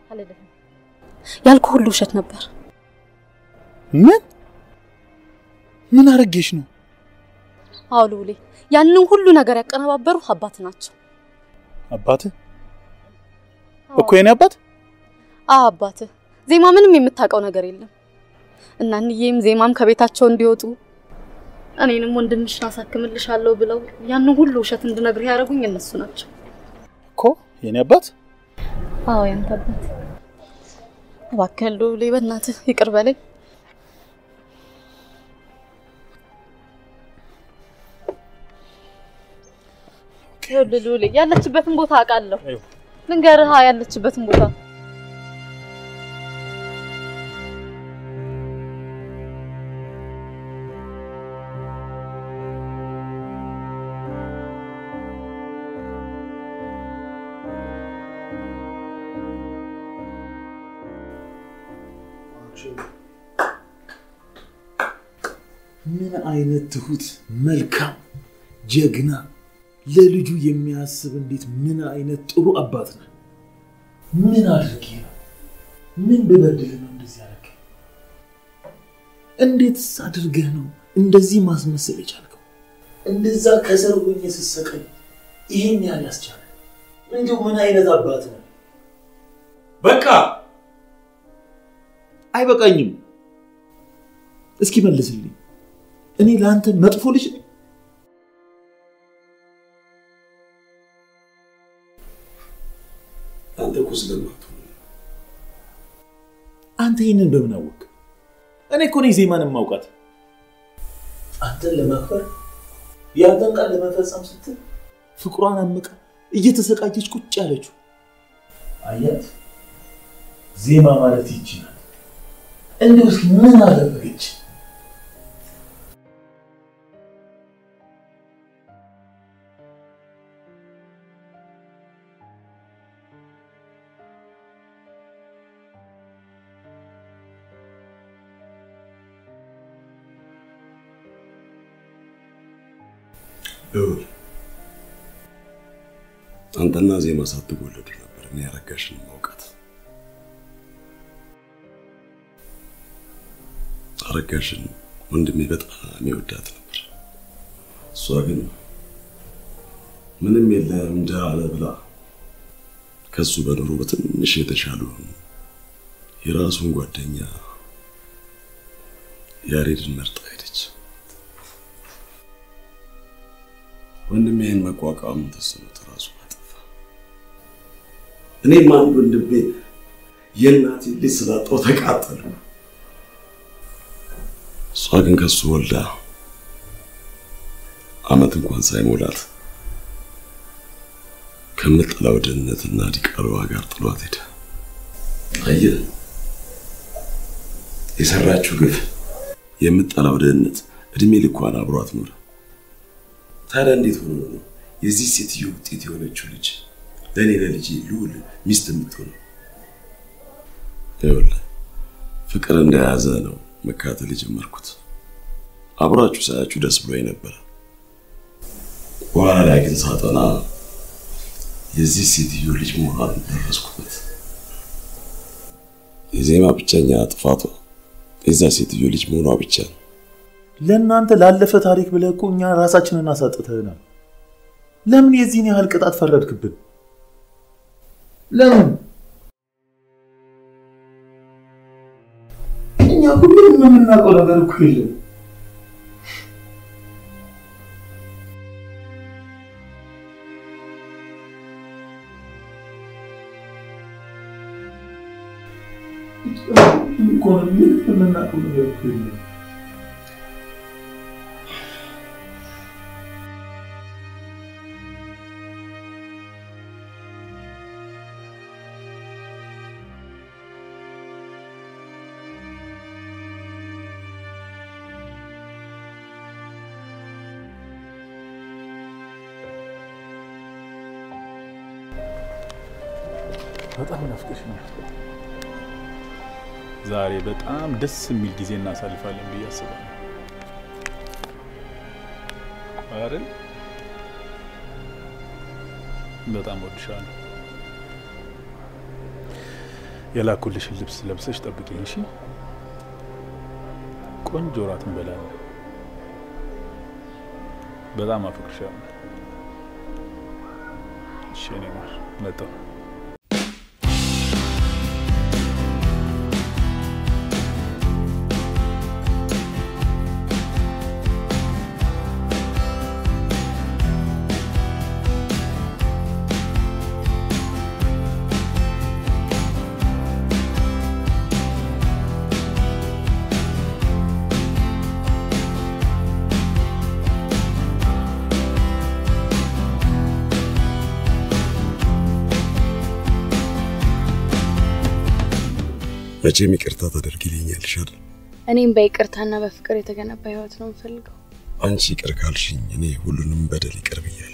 Speaker 10: ያልኩ ሁሉ ውሸት ነበር።
Speaker 1: ምን ምን አረጌሽ ነው?
Speaker 10: አዎ ሉሌ፣ ያንን ሁሉ ነገር ያቀነባበሩ አባት ናቸው።
Speaker 1: አባት እኮ የኔ አባት?
Speaker 10: አዎ አባት። ዜማ ምንም የምታውቀው ነገር የለም። እና እንዬም ዜማም ከቤታቸው እንዲወጡ እኔንም ወንድምሽን አሳክምልሻለሁ ብለው ያንን ሁሉ ውሸት እንድነግርህ ያደረጉኝ እነሱ ናቸው
Speaker 1: እኮ የኔ አባት።
Speaker 10: አዎ ያንተ አባት። እባክህ ሉሌ፣ በእናትህ ይቅር በለኝ። ይኸውልህ ሉሌ ያለችበትን ቦታ አውቃለሁ። ልንገርህ ያለችበትን ቦታ
Speaker 1: ምን አይነት ትሁት፣ መልካም፣ ጀግና፣ ለልጁ የሚያስብ እንዴት ምን አይነት ጥሩ አባት ነህ። ምን አድርጌ ነው? ምን ብበድል ነው እንደዚህ ያደረገ? እንዴትስ አድርገህ ነው እንደዚህ ማስመሰል የቻልከው? እንደዛ ከስር ሆኜ ስሰቀኝ ይሄን ያህል ያስቻለ እንዲሁ ምን አይነት አባት ነው? በቃ አይበቃኝም። እስኪ መልስልኝ። እኔ ለአንተ መጥፎ ልጅ ነኝ?
Speaker 4: አንተ እኮ ስለማትሆን
Speaker 1: አንተ ይህንን በምን አወቅ? እኔ እኮ ነኝ ዜማን የማውቃት። አንተን ለማክበር የአንተን ቃል ለመፈጸም ስትል ፍቅሯን አምቃ እየተሰቃየች ቁጭ ያለችው አያት። ዜማ ማለት ይቺ ናት። እንዲሁ እስኪ ምን አደረገች?
Speaker 4: ልዑል አንተና ዜማ ሳትወለዱ ነበር እኔ አረጋሽን ማውቃት። አረጋሽን ወንድሜ በጣም ይወዳት ነበር። እሷ ግን ምንም የለም እንጀራ አለ ብላ ከሱ በኑሮ በትንሽ የተሻሉ የራሱን ጓደኛ ያሬድን መርጣ ሄደች። ወንድሜ ይህን መቋቋም ተስኖት ራሱ አጠፋ። እኔም አንድ ወንድሜ የእናቴ ልጅ ስላጣው ተቃጠሉ። እሷ ግን ከሱ ወልዳ አመት እንኳን ሳይሞላት ከምጠላው ድህነትና ዲቃላዋ ጋር ጥሏት ሄደ። አየህ፣ የሰራችው ግፍ የምጠላው ድህነት እድሜ ልኳን አብሯት ኖረ። ታዲያ እንዴት ሆኖ ነው የዚህ ሴትዮ ውጤት የሆነችው ልጅ ለእኔ ለልጄ ልዑል ሚስት የምትሆነው? ይኸውልህ ፍቅር እንደያዘ ነው መካተል የጀመርኩት። አብራችሁ ሳያችሁ ደስ ብሎኝ ነበረ። በኋላ ላይ ግን ሳጠና የዚህ ሴትዮ ልጅ መሆኗን ደረስኩበት። የዜማ ብቸኛ ጥፋቷ የዛ ሴትዮ ልጅ መሆኗ ብቻ ነው።
Speaker 1: ለእናንተ ላለፈ ታሪክ ብለህ እኮ እኛ ራሳችንን አሳጥተህናል። ለምን የዚህን ያህል ቅጣት ፈረድክብን? ለምን? እኛ እኮ ምንም የምናውቀው ነገር እኮ የለም። እኮ ምንም የምናውቀው ነገር እኮ የለም። በጣም ናፍቀሽ ነው። ዛሬ በጣም ደስ የሚል ጊዜ እናሳልፋለን ብዬ አስባለሁ። አይደል? በጣም ወድሻለሁ። የላኩልሽን ልብስ ለብሰሽ ጠብቂኝ እሺ? ቆንጆ እራት እንበላለን። በጣም አፈቅርሻለሁ። እሺ፣ እኔ ማር መጣሁ።
Speaker 4: መቼም ይቅርታ ታደርጊልኛለሽ አይደል?
Speaker 2: እኔም በይቅርታና በፍቅር የተገነባ ህይወት ነው የምፈልገው።
Speaker 4: አንቺ ይቅር ካልሽኝ እኔ ሁሉንም በደል ይቅር ብያለሁ።